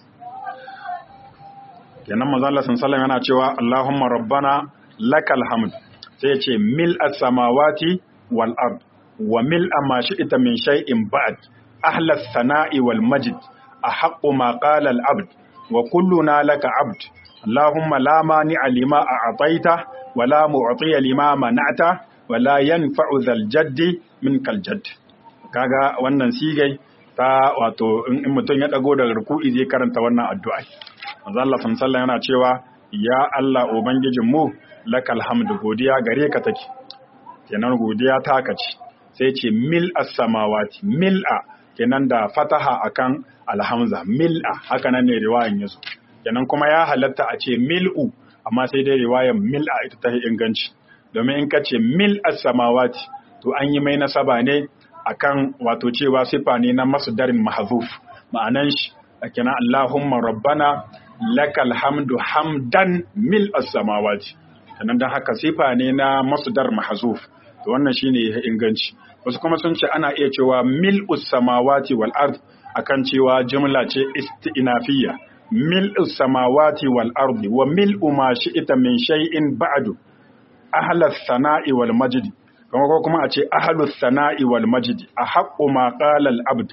kenan manzo Allah sallallahu yana cewa Allahumma rabbana lakal hamd sai ya ce mil as-samawati wal ard wa mil ma shi'ta min shay'in ba'd ahla as-sana'i wal majd ahaqqu ma qala al-abd wa kulluna laka abd Allahumma la mani'a lima a'taita wa la mu'tiya lima mana'ta wa la yanfa'u dhal jaddi minkal jadd kaga wannan sigai ta wato in mutum ya dago daga ruku'i zai karanta wannan addu'a manzo Allah sallallahu yana cewa ya Allah ubangijin mu lakal hamdu godiya gare ka take kenan godiya ta kace sai ce mil as-samawati mil'a kenan da fataha akan alhamza mil'a haka nan ne riwayan yazo kenan kuma ya halatta a ce mil'u amma sai dai riwayan mil'a ita ta inganci domin in ka ce mil as-samawati to an yi mai nasaba ne akan wato cewa sifa ne na masdarin mahzuf ma'anan shi kenan Allahumma rabbana lakal hamdu hamdan mil as-samawati kenan dan haka sifa ne na masdar mahzuf to wannan shine ya inganci wasu kuma sun ce ana iya cewa mil samawati wal ard akan cewa jumla ce istinafiyya mil samawati wal ard wa mil ma shi'ta min shay'in ba'du ahla sana'i wal majdi kuma ko kuma a ce ahlu sana'i wal majdi a haqqu ma qala al abd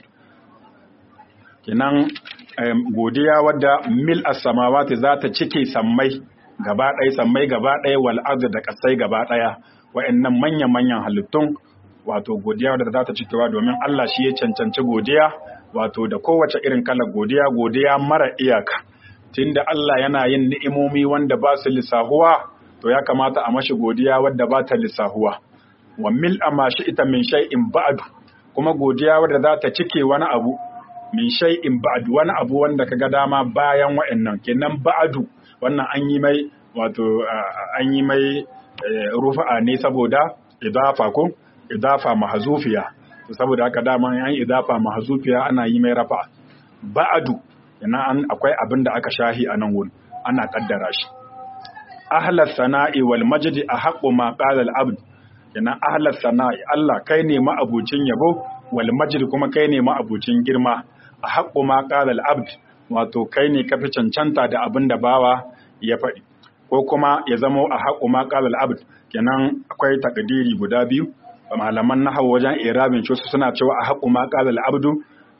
kenan godiya wadda mil as-samawati za ta cike sammai gaba ɗaya sammai gaba ɗaya wal ardi da kasai gaba ɗaya wa'annan manya-manyan halittun wato godiya wadda za ta cikewa domin Allah shi ya cancanci godiya wato da kowace irin kalar godiya godiya mara iyaka tunda Allah yana yin ni'imomi wanda ba su lissahuwa to ya kamata a mashi godiya wadda ba ta lissahuwa wa mil ma ita min shay'in ba'du kuma godiya wadda za ta cike wani abu min shay'in ba'du wani abu wanda kaga dama bayan wa'annan kenan ba'du wannan an yi mai wato an yi mai rufa'a ne saboda idafa ko idafa mahzufiya saboda haka dama an idafa mahzufiya ana yi mai rafa ba'adu yana an akwai abin da aka shahi a nan wurin ana kaddara shi ahlas sana'i wal majdi ahqqu ma qala al abd yana ahlas sana'i Allah kai ne ma'abucin yabo wal majdi kuma kai ne ma'abucin girma ahqqu ma qala al abd wato kai ne kafi cancanta da abin da bawa ya faɗi ko kuma ya zamo a haƙu ma qala al abd kenan akwai takdiri guda biyu malaman nahwu wajen irabin su suna cewa a haƙu ma qala al abdu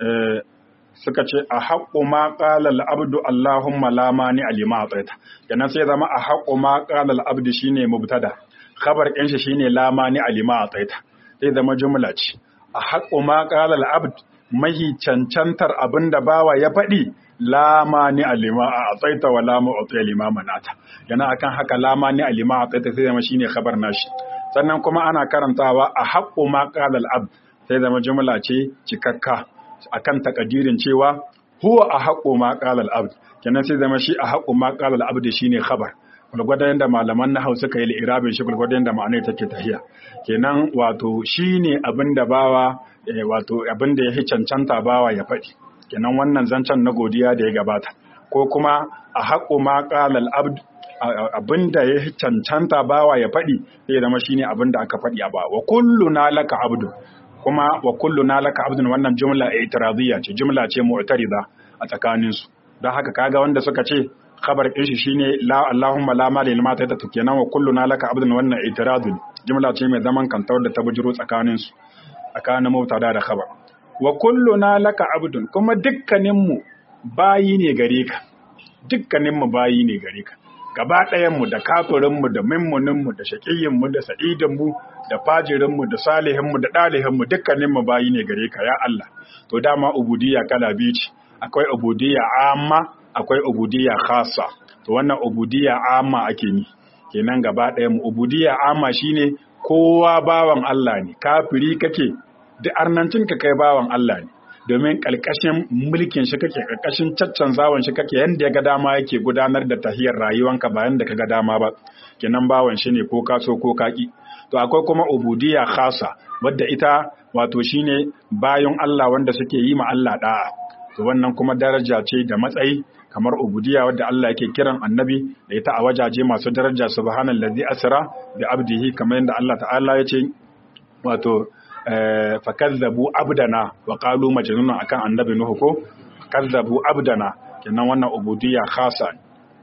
suka ce a haƙo ma ƙalal abdu Allahumma la mani alima a tsaita kenan sai zama a haƙo ma ƙalal abdu shine mubtada khabar ɗin shi shine la mani alima a tsaita sai zama jumla ce a haƙo ma ƙalal abd mahi cancantar abin da bawa ya faɗi la mani alima a tsaita wa la mu'ti alima manata yana akan haka la mani alima a tsaita sai zama shine khabar nashi sannan kuma ana karantawa a haƙo ma ƙalal abd sai zama jumla ce cikakka akan takadirin cewa huwa a haƙo ma ƙalal abd kenan sai zama shi a haƙo ma ƙalal abd shine khabar gwargwadon da malaman na hausa kai irabin shi gwargwadon da ma'anai take tahiya kenan wato shine abin da bawa wato abin da ya cancanta bawa ya faɗi kenan wannan zancen na godiya da ya gabata ko kuma a haƙo ma ƙalal abd abin da ya cancanta bawa ya faɗi sai zama shine abin da aka faɗi a ba wa kullu na laka abdu kuma wa kullu na laka abdun wannan jumla itiradiyya ce jumla ce mu'tarida a tsakanin su don haka kaga wanda suka ce khabar din shi shine la allahumma la mali lima ta kenan wa kullu na laka abdun wannan itiradun jumla ce mai zaman kanta wadda ta bujiro tsakanin su tsakanin mubtada da khabar wa kullu na laka abdun kuma dukkanin mu bayi ne gare ka dukkanin mu bayi ne gare ka gaba ɗayanmu da kafirinmu da mimmuninmu da shaƙiyinmu da sa'idinmu da fajirinmu da salihinmu da ɗalihinmu dukkaninmu bayi ne gare ka ya Allah to dama ubudiyya kala biyu ce akwai ubudiyya amma akwai ubudiyya khassa to wannan ubudiyya amma ake ni kenan gaba ɗayanmu ubudiyya amma shine kowa bawan Allah ne kafiri kake duk arnancin ka kai bawan Allah ne domin ƙarƙashin mulkin shi kake ƙarƙashin caccanzawan shi kake yanda ya ga dama yake gudanar da tahiyar rayuwanka ba yanda ka ga dama ba kenan bawan shi ne ko kaso ko kaki to akwai kuma ubudiyya khasa wadda ita wato shine bayan Allah wanda suke yi ma Allah da'a to wannan kuma daraja ce da matsayi kamar ubudiyya wadda Allah yake kiran annabi da ita a wajaje masu daraja subhanallazi asra bi abdihi kamar yadda Allah ta'ala ya ce wato fakazzabu abdana wa qalu majnun akan annabi nuhu ko kazzabu abdana kenan wannan ubudiyya khasa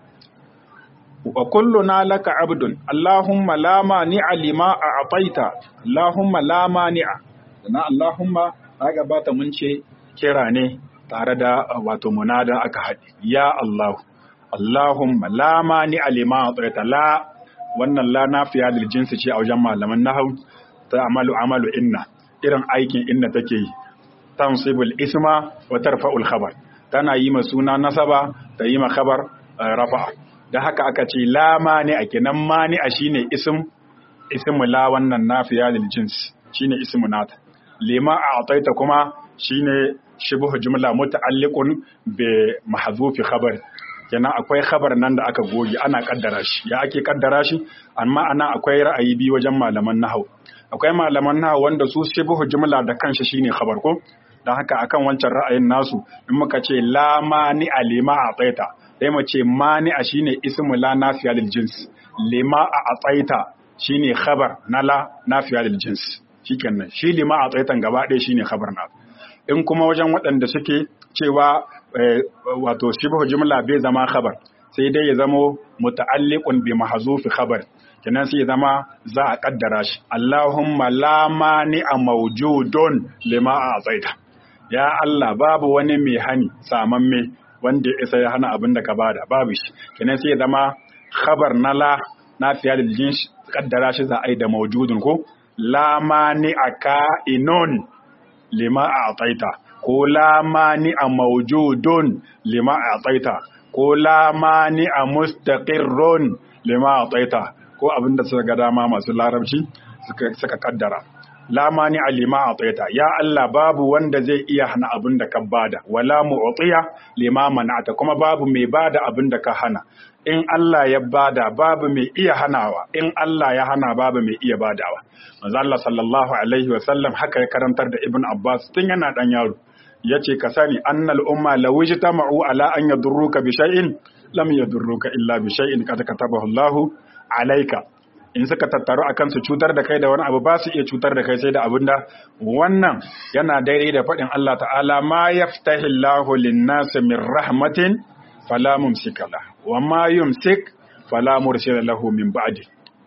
wa kulluna laka abdun allahumma la mani'a lima a'taita allahumma la mani'a na allahumma kaga bata mun ce kira ne tare da wato munada aka haɗe ya allah allahumma la mani'a lima a'taita la wannan la nafiya lil jinsi ce a wajen malaman nahwu ta amalu amalu inna irin aikin inna take yi tansibul isma wa tarfa'ul khabar tana yi ma suna nasaba ta yi ma khabar rafa'a da haka aka ce la mani a kenan mani a shine ism ismu la wannan nafiya lil jins shine ismu nata lima a ataita kuma shine shibhu jumla muta'alliqun bi mahzufi khabar kenan akwai khabar nan da aka goge ana kaddara shi ya ake kaddara shi amma ana akwai ra'ayi biyu wajen malaman nahwu akwai malaman nahwu wanda su shibhu jumla da kanshi shine khabar ko dan haka akan wancan ra'ayin nasu in muka ce la mani alima a tsaita sai mu ce mani a shine ismu la nafiya lil jins lima a atsaita shine khabar na la nafiya lil jins shikenan shi lima a tsaitan gaba ɗaya shine khabar na in kuma wajen waɗanda suke cewa wato shibhu jumla bai zama khabar sai dai ya zamo muta'alliqun bi mahzufi khabar kenan sai ya zama za a kaddara shi Allahumma la mani a mawjudun lima a tsaita ya Allah babu wani mai hani samamme wanda ya isa ya hana abin da ka bada babu shi kenan sai ya zama khabar na la na fiya da jin kaddara shi za a yi da mawjudun ko la mani a ka'inun lima a tsaita ko la mani a mawjudun lima a tsaita ko la mani a mustaqirrun lima a tsaita ko abin da suka ga dama masu larabci suka kaddara la mani alima atayta ya Allah babu wanda zai iya hana abin da ka bada wala mu'tiya lima mana'ata kuma babu mai bada abin da ka hana in Allah ya bada babu mai iya hanawa in Allah ya hana babu mai iya badawa manzo Allah sallallahu alaihi wa sallam haka ya karantar da Ibn Abbas tun yana dan yaro yace ka sani annal umma law ijtama'u ala an yadurruka bi shay'in lam yadurruka illa bi shay'in qad katabahu Allah alayka in suka tattaru a kansu cutar da kai da wani abu ba su iya cutar da kai sai da abin da wannan yana daidai da faɗin Allah ta'ala ma yaftahillahu lin-nasi min rahmatin fala mumsika la wa ma yumsik fala mursila lahu min ba'di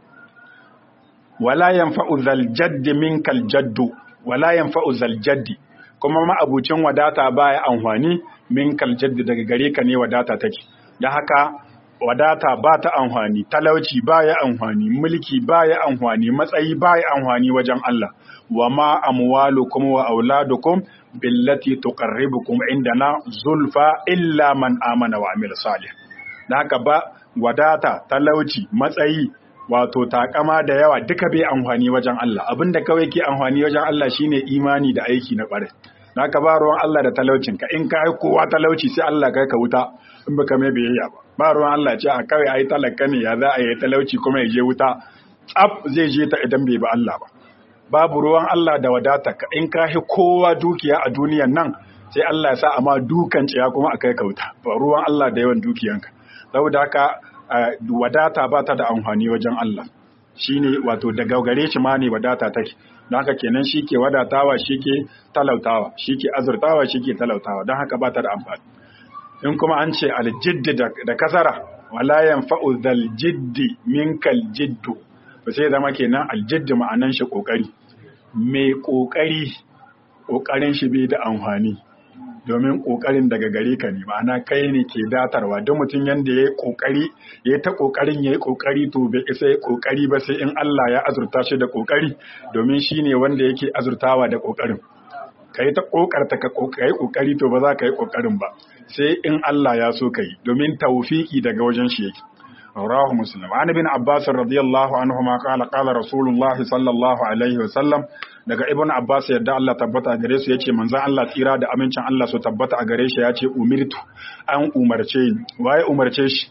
wala yanfa'u zal jadd minkal jaddu wala yanfa'u zal jaddi kuma ma abucin wadata baya amfani minkal jaddi daga gare ka ne wadata take dan haka wadata ba ta amfani talauci ba ya amfani mulki ba ya amfani matsayi ba ya amfani wajen Allah wa ma amwalukum wa auladukum billati tuqarribukum indana zulfa illa man amana wa amila salih dan haka ba wadata talauci matsayi wato takama da yawa duka bai amfani wajen Allah abinda kawai ke amfani wajen Allah shine imani da aiki na ƙwarai dan haka ba ruwan Allah da talaucinka in ka yi kowa talauci sai Allah kai ka wuta in baka mai biyayya ba ba ruwan Allah ce a kawai ai talaka ne ya za a yi talauci kuma ya je wuta tsaf zai je ta idan bai ba Allah ba babu ruwan Allah da wadata ka in ka kowa dukiya a duniyan nan sai Allah ya sa amma dukan ciya kuma a kai ka wuta ba ruwan Allah da yawan dukiyanka saboda haka wadata ba ta da amfani wajen Allah shine wato daga gare shi ma ne wadata take don haka kenan shi ke wadatawa shi ke talautawa shi ke azurtawa shi ke talautawa don haka ba ta da amfani in kuma an ce aljiddi da kasara wala yanfa'u zal jiddi minkal jiddu to sai zama kenan aljiddi ma'anan shi kokari mai kokari kokarin shi bai da amfani domin kokarin daga gare ka ne ma'ana kai ne ke datarwa don mutum yanda ya kokari ya ta kokarin ya yi kokari to bai isa ya kokari ba sai in Allah ya azurta shi da kokari domin shi ne wanda yake azurtawa da kokarin ka yi ta kokarta ka yi kokari to ba za ka yi kokarin ba sai in Allah ya so ka yi domin tawfiki daga wajen shi yake rawahu muslim an ibn abbas radiyallahu anhu ma qala qala rasulullah sallallahu alaihi wa sallam daga ibn abbas yadda Allah tabbata gare su yace manzon Allah tsira da amincin Allah su tabbata a gare shi yace umirtu an umarce waye umarce shi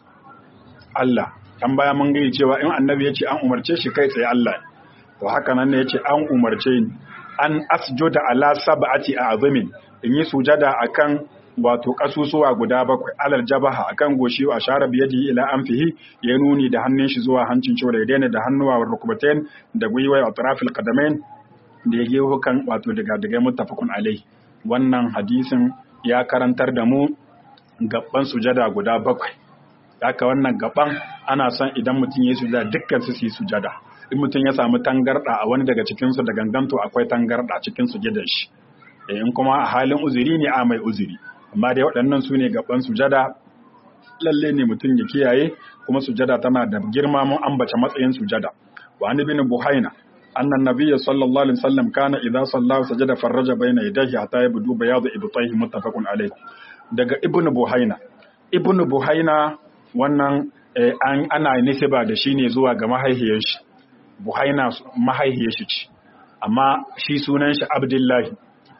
Allah kan baya mun gani cewa in annabi yace an umarce shi kai tsaye Allah to haka nan ne yace an umarce ni an asjuda ala sab'ati a'zamin in yi sujada akan wato kasusuwa guda bakwai alal jabaha akan goshi a share biyadi ila anfihi ya nuni da hannun shi zuwa hancin cewa da daina da hannuwa wa rukubatain da gwiwa wa tarafil qadamain da ya gehu kan wato daga daga muttafaqun alai wannan hadisin ya karantar da mu gaban sujada guda bakwai haka wannan gaban ana son idan mutum ya yi sujada dukkan su su yi sujada in mutum ya samu tangarda a wani daga cikinsu da ganganto akwai tangarda cikin sujadar shi in kuma a halin uzuri ne a mai uzuri amma dai waɗannan su ne gaban sujada lalle ne mutum ya kiyaye kuma sujada tana da girma mun ambace matsayin sujada wa an ibn buhaina anna nabiyya sallallahu alaihi wasallam kana idza salla sajada farraja baina yadayhi hatta yabdu bayadu ibtayhi muttafaqun alayh daga ibn buhaina ibn buhaina wannan an ana nisba da shi ne zuwa ga mahaihiyar shi buhaina mahaihiyar shi ce amma shi sunan shi abdullahi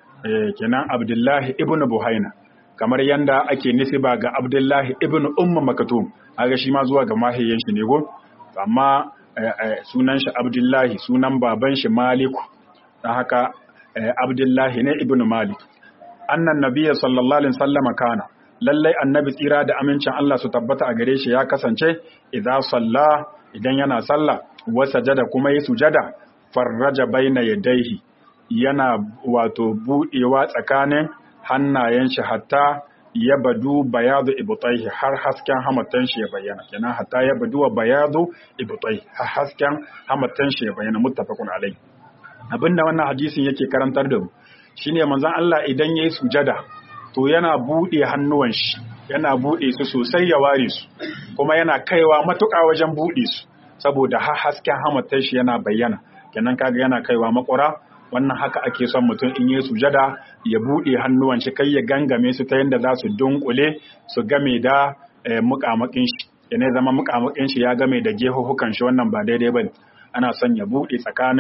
kenan abdullahi ibn buhaina kamar yanda ake nisiba ga abdullahi ibn umma makatum aga shi ma zuwa ga mahaihiyar shi ne go amma sunan shi abdullahi sunan baban shi maliku dan haka abdullahi ne ibn malik annan nabiyya sallallahu alaihi wasallam kana lallai annabi tsira da amincin Allah su tabbata a gare shi ya kasance idan salla idan yana sallah wa sajada kuma yi sujada farraja baina yadaihi yana wato budewa tsakanin hannayen shi hatta ya badu bayadu ibtaihi har hasken hamatan shi ya bayyana kenan hatta ya badu wa bayadu ibtaihi har hasken hamatan shi ya bayyana muttafaqun alai abinda wannan hadisin yake karantar da mu shine manzon Allah idan yayi sujada to yana buɗe hannuwan shi yana buɗe su sosai ya ware su kuma yana kaiwa matuƙa wajen buɗe su saboda har hasken hamatar shi yana bayyana kenan kaga yana kaiwa makura wannan haka ake son mutum in yi sujada ya buɗe hannuwan shi kai ya gangame su ta yadda za su dunkule su game da mukamakin shi yana zama mukamakin shi ya game da gehuhukan shi wannan ba daidai bane ana son ya buɗe tsakanin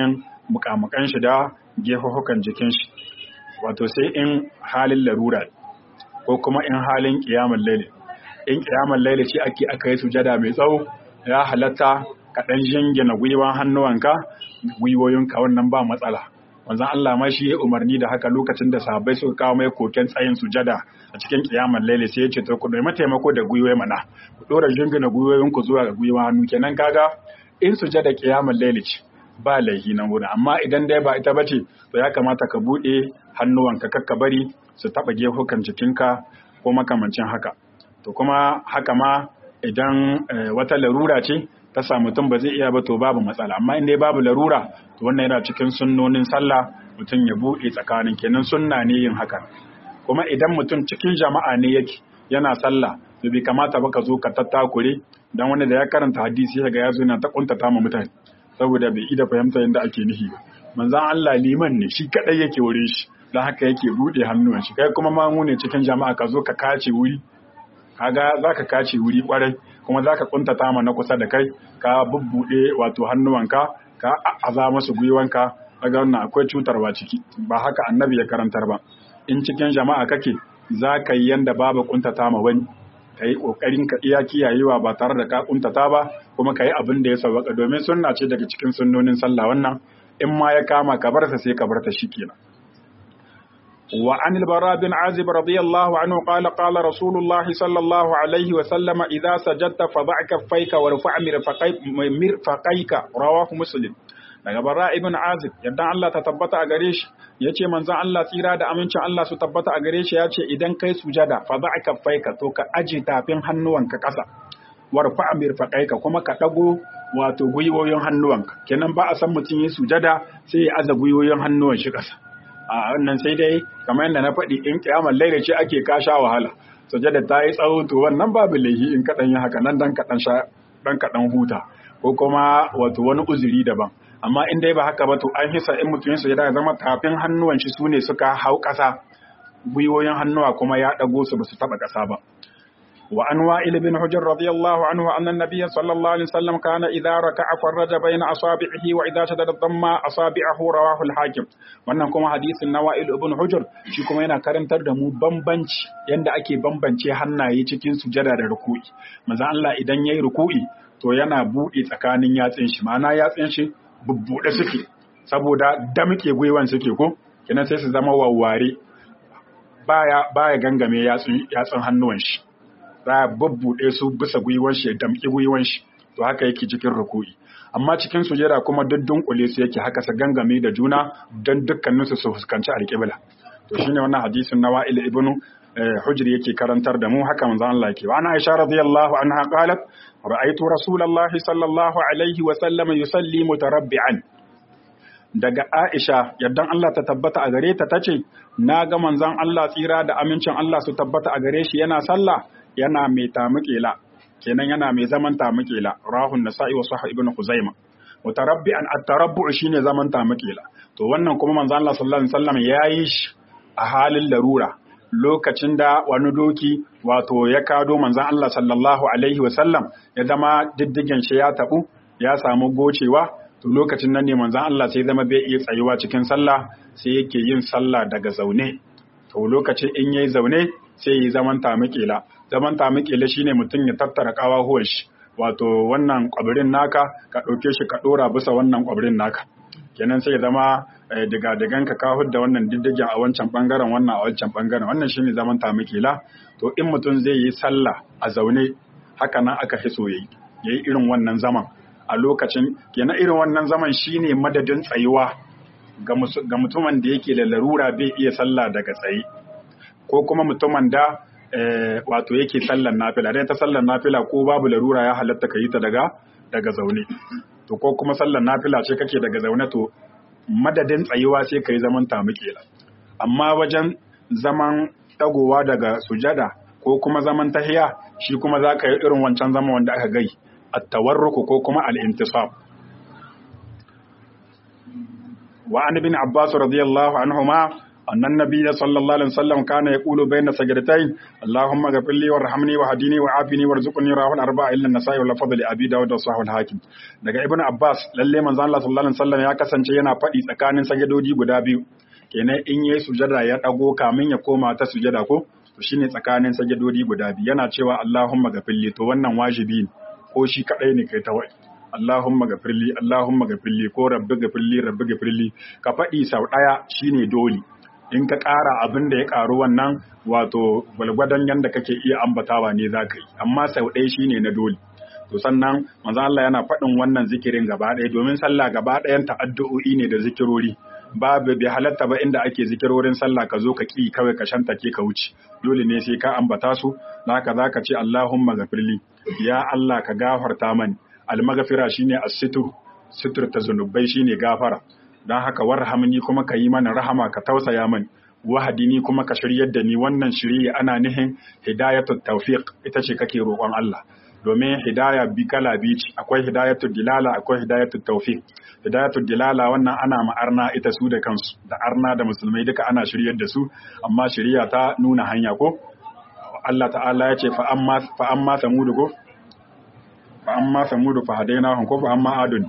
mukamukan shi da gefuhukan jikin shi wato sai in halin larura ko kuma in halin kiyamun laili in kiyamun laili ce ake aka yi sujada mai tsawo ya halatta ka dan jingina gwiwan hannuwanka gwiwoyinka wannan ba matsala wanzan Allah ma shi ya umarni da haka lokacin da sahabbai suka kawo mai koken tsayin sujada a cikin kiyamar laili sai ya ce to ku nemi taimako da gwiwoyi mana ku dora jingina gwiwoyinku zuwa ga gwiwa hannu kenan kaga in sujada kiyamar laili ce ba laihi nan wurin amma idan dai ba ita bace to ya kamata ka bude hannuwanka kakka bari su taba gefukan jikinka ko makamancin haka to kuma haka ma idan wata larura ce ta sa mutum ba zai iya ba to babu matsala amma in dai babu larura to wannan yana cikin sunnonin sallah mutum ya bude tsakanin kenan sunna ne yin haka kuma idan mutum cikin jama'a ne yake yana sallah to bai kamata ba ka zo ka tattakure dan wanda da ya karanta hadisi ya ga ya zo yana ta kuntata ma mutane saboda bai ida fahimta yadda ake nihi ba manzan Allah liman ne shi kadai yake wurin shi don haka yake bude hannuwan shi kai kuma mamu ne cikin jama'a ka zo ka kace wuri kaga zaka kace wuri kwarai kuma zaka kuntata ma na kusa da kai ka bubbude wato hannuwanka ka aza masu gwiwanka kaga wannan akwai cutarwa ciki ba haka annabi ya karantar ba in cikin jama'a kake zaka yi yanda babu kuntata ma wani ka yi ƙoƙarin ka iya kiyayewa ba tare da ka kuntata ba kuma ka yi abin da ya sauwaka domin sunna ce daga cikin sunnonin sallah wannan in ma ya kama ka bar sa sai ka bar ta shikenan wa an al-bara bin azib radiyallahu anhu qala qala rasulullah sallallahu alaihi wa sallama idza sajadta fa da'a kaffayka wa rafa' mirfaqayka rawahu muslim daga bara ibn azib yadda Allah ta tabbata a gare shi yace manzon Allah tsira da amincin Allah su tabbata a gare shi yace idan kai sujada fa da'a kaffayka to ka aje tafin hannuwanka kasa warfa mirfaqaika kuma ka dago wato gwiwoyin hannuwanka kenan ba a san mutum yi sujada sai ya aza gwiwoyin hannuwan shi kasa a wannan sai dai kamar yadda na faɗi in kiyamar laila ce ake kasha wahala sujada ta yi tsawo to wannan babu laihi in kaɗan yi haka nan dan kaɗan sha dan kaɗan huta ko kuma wato wani uzuri daban amma in dai ba haka ba to an hisa in mutum yin sujada ya zama tafin hannuwan shi sune suka hau ƙasa gwiwoyin hannuwa kuma ya ɗago su ba su taɓa ƙasa ba وعن وائل بن حجر رضي الله عنه أن النبي صلى الله عليه وسلم كان إذا ركع فرج بين أصابعه وإذا شدد الضم أصابعه رواه الحاكم wannan kuma hadisin na Wa'il ibn Hujr shi kuma yana karantar da mu bambanci yanda ake bambance hannaye cikin sujada da ruku'i manzo Allah idan yayi ruku'i to yana buɗe tsakanin yatsin shi ma'ana yatsin shi bubbuɗe suke saboda damke gwiwan suke ko kenan sai su zama wawware baya baya gangame yatsun yatsun hannuwan shi za a babbuɗe su bisa gwiwan shi ya damƙi gwiwan shi to haka yake cikin ruku'i amma cikin sujada kuma duk dunkule su yake haka sa gangame da juna don dukkanin su su fuskanci alƙibla to shine wannan hadisin na Wa'il ibn Hujr yake karantar da mu haka manzon Allah yake wa ana Aisha radiyallahu anha qalat ra'aytu rasulullahi sallallahu alaihi wa sallam yusalli mutarabbi'an daga Aisha yaddan Allah ta tabbata a gare ta tace na ga manzon Allah tsira da amincin Allah su tabbata a gare shi yana sallah yana mai tamukela kenan yana mai zaman tamukela rahun nasa'i wa sahih ibn khuzaimah mutarabbi'an at-tarabbu shine zaman tamukela to wannan kuma manzo Allah sallallahu alaihi wasallam yayi shi a halin larura lokacin da wani doki wato ya kado manzon Allah sallallahu alaihi wasallam ya zama diddigen shi ya tabu ya samu gocewa to lokacin nan ne manzon Allah sai zama bai iya tsayuwa cikin sallah sai yake yin sallah daga zaune to lokacin in yayi zaune sai yi zaman tamukela zaman tamukela shine mutum ya tattara kawahuwan shi wato wannan kwabirin naka ka ɗauke shi ka ɗora bisa wannan kwabirin naka kenan sai ya zama diga digan ka kahud da wannan diddigin a wancan bangaren wannan a wancan bangaren wannan shine zaman tamukela to in mutum zai yi sallah a zaune haka nan aka hiso yayi yayi irin wannan zaman a lokacin kenan irin wannan zaman shine madadin tsayuwa ga mutumin da yake da larura bai iya sallah daga tsaye ko kuma mutumin da wato yake sallar nafila dai ta sallar nafila ko babu larura ya halatta ka yi ta daga daga zaune to ko kuma sallar nafila ce kake daga zaune to madadin tsayuwa sai ka yi zaman tamukela amma wajen zaman tagowa daga sujada ko kuma zaman tahiya shi kuma za ka yi irin wancan zaman wanda aka gai at-tawarruku ko kuma al-intisab wa an ibn abbas radiyallahu anhuma annan nabiyya sallallahu alaihi wasallam kana yaqulu bayna sajdatayn allahumma ghfir li warhamni wahdini wa'afini warzuqni rahul arba'a illa an-nasa'i wal fadli abi dawud wa sahih al-hakim daga ibnu abbas lalle manzo Allah sallallahu alaihi wasallam ya kasance yana faɗi tsakanin sajadodi guda biyu kenan in yayi sujada ya dago kamin ya koma ta sujada ko to shine tsakanin sajadodi guda biyu yana cewa allahumma ghfir li to wannan wajibi ne ko shi kadai ne kai ta wai Allahumma gafirli Allahumma gafirli ko rabbi gafirli rabbi gafirli ka faɗi sau ɗaya shine dole in ka ƙara abin da ya ƙaru wannan wato gwalgwadon yanda kake iya ambatawa ne za ka yi amma sau ɗaya shine na dole to sannan manzo Allah yana faɗin wannan zikirin gaba ɗaya domin sallah gaba ɗayan ta'addu'o'i ne da zikirori babu bai halatta ba inda ake zikirorin sallah ka zo ka ki kawai ka shantake ka wuce dole ne sai ka ambata su haka zaka ce Allahumma gafirli ya Allah ka gafarta mani almagafira shine as-situr situr ta zunubai shine gafara dan haka warhamni kuma ka yi mana rahama ka tausaya mani wahadini kuma ka shiryar da ni wannan shiriya ana nihin hidayatut tawfiq ita ce kake roƙon Allah domin hidaya bi kala biyu ce akwai hidayatul dilala akwai hidayatul tawfiq hidayatul dilala wannan ana ma'arna ita su da kansu da arna da musulmai duka ana shiryar da su amma shiriya ta nuna hanya ko Allah ta'ala ya ce fa amma fa amma samudu ko fa amma samudu fa hadainahum ko fa amma adun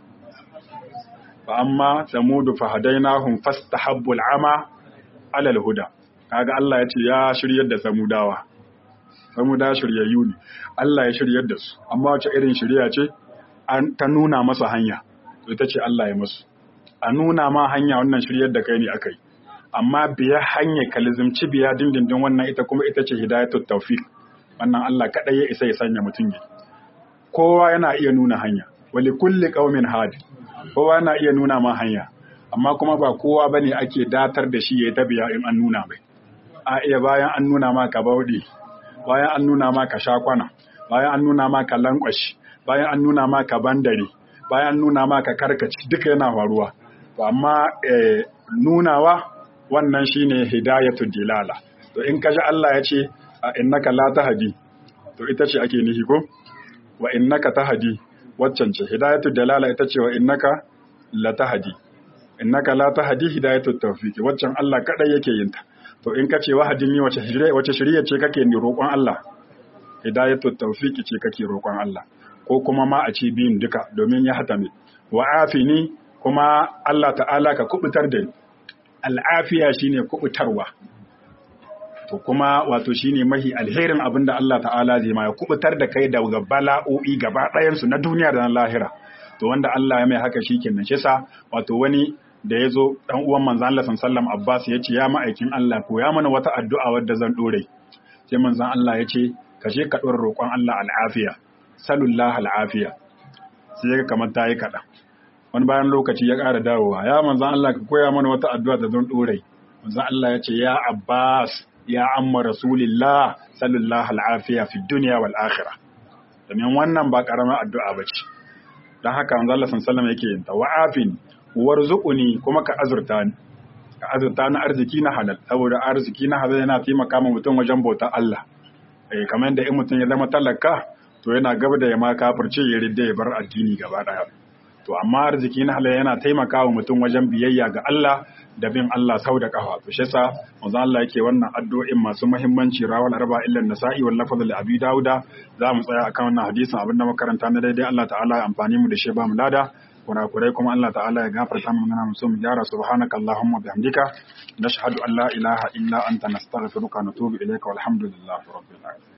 fa amma samudu fa hadainahum fastahabbul ama alal huda kaga Allah ya ce ya shiryar da samudawa samuda shiryayyu ne Allah ya shiryar da su amma wace irin shirya ce an ta nuna masa hanya to ita ce Allah ya masu a nuna ma hanya wannan shiryar da kai ne akai amma biya hanya kalizimci biya dindindin wannan ita kuma ita ce hidayatul tawfiq wannan Allah kadai ya isa ya sanya mutum ne kowa yana iya nuna hanya wali kulli qaumin hadi kowa yana iya nuna ma hanya amma kuma ba kowa bane ake datar da shi ya tabiya in an nuna mai a iya bayan an nuna ma ka bauɗe bayan an nuna ma ka shakwana bayan an nuna ma ka lankwashi bayan an nuna ma ka bandare bayan an nuna ma ka karkaci duka yana faruwa to amma nunawa wannan shine hidayatul dilala to in kaji Allah ya ce innaka la tahdi to ita ce ake nihi ko wa innaka tahdi waccan ce hidayatul dalala ita ce wa innaka la tahdi innaka la tahdi hidayatul tawfiq waccan Allah kadai yake yin ta to in kace wahadin ni wace shirye wace shirye ce kake ni roƙon Allah hidayatul tawfiq ce kake roƙon Allah ko kuma ma a ce biyun duka domin ya hatame wa afini kuma Allah ta'ala ka kubutar da ni al'afiya shine kubutarwa to kuma wato shine mahi alherin abin da Allah ta'ala zai ma ya kubutar da kai daga bala'o'i gaba ɗayansu na duniya da na lahira to wanda Allah ya mai haka shikenan shi yasa wato wani da ya zo ɗan uwan manzan Allah sallam Abbas ya ce ya ma'aikin Allah ko ya mana wata addu'a wadda zan ɗore sai manzan Allah ya ce ka je ka ɗora roƙon Allah al'afiya salullah al'afiya sai ya kamar ta yi kaɗan wani bayan lokaci ya ƙara dawowa ya manzan Allah ka koya mana wata addu'a da zan ɗore manzan Allah ya ce ya Abbas ya amma rasulillah salullah al'afiya fi duniya wal akhirah domin wannan ba ƙaramin addu'a ba ce don haka manzan Allah sallam yake yin ta wa'afin warzuquni kuma ka azurta ni ka azurta ni arziki na halal saboda arziki na halal yana taimaka ma mutum wajen bauta Allah eh kamar yadda in mutum ya zama talaka to yana gaba da ya ma kafirce ya ridda ya bar addini gaba daya to amma arziki na halal yana taimaka wa mutum wajen biyayya ga Allah da bin Allah sau da kafa to shi yasa manzo Allah yake wannan addu'o'in masu muhimmanci rawal arba illa nasa'i wal lafaz li abi dauda za mu tsaya akan wannan hadisin abinda makaranta na daidai Allah ta'ala ya amfani mu da shi ba mu lada kurakurai kuma Allah ta'ala ya gafarta mu muna musu mu gyara subhanaka allahumma bihamdika nashhadu an la ilaha illa anta nastaghfiruka wa natubu ilayka walhamdulillahi rabbil alamin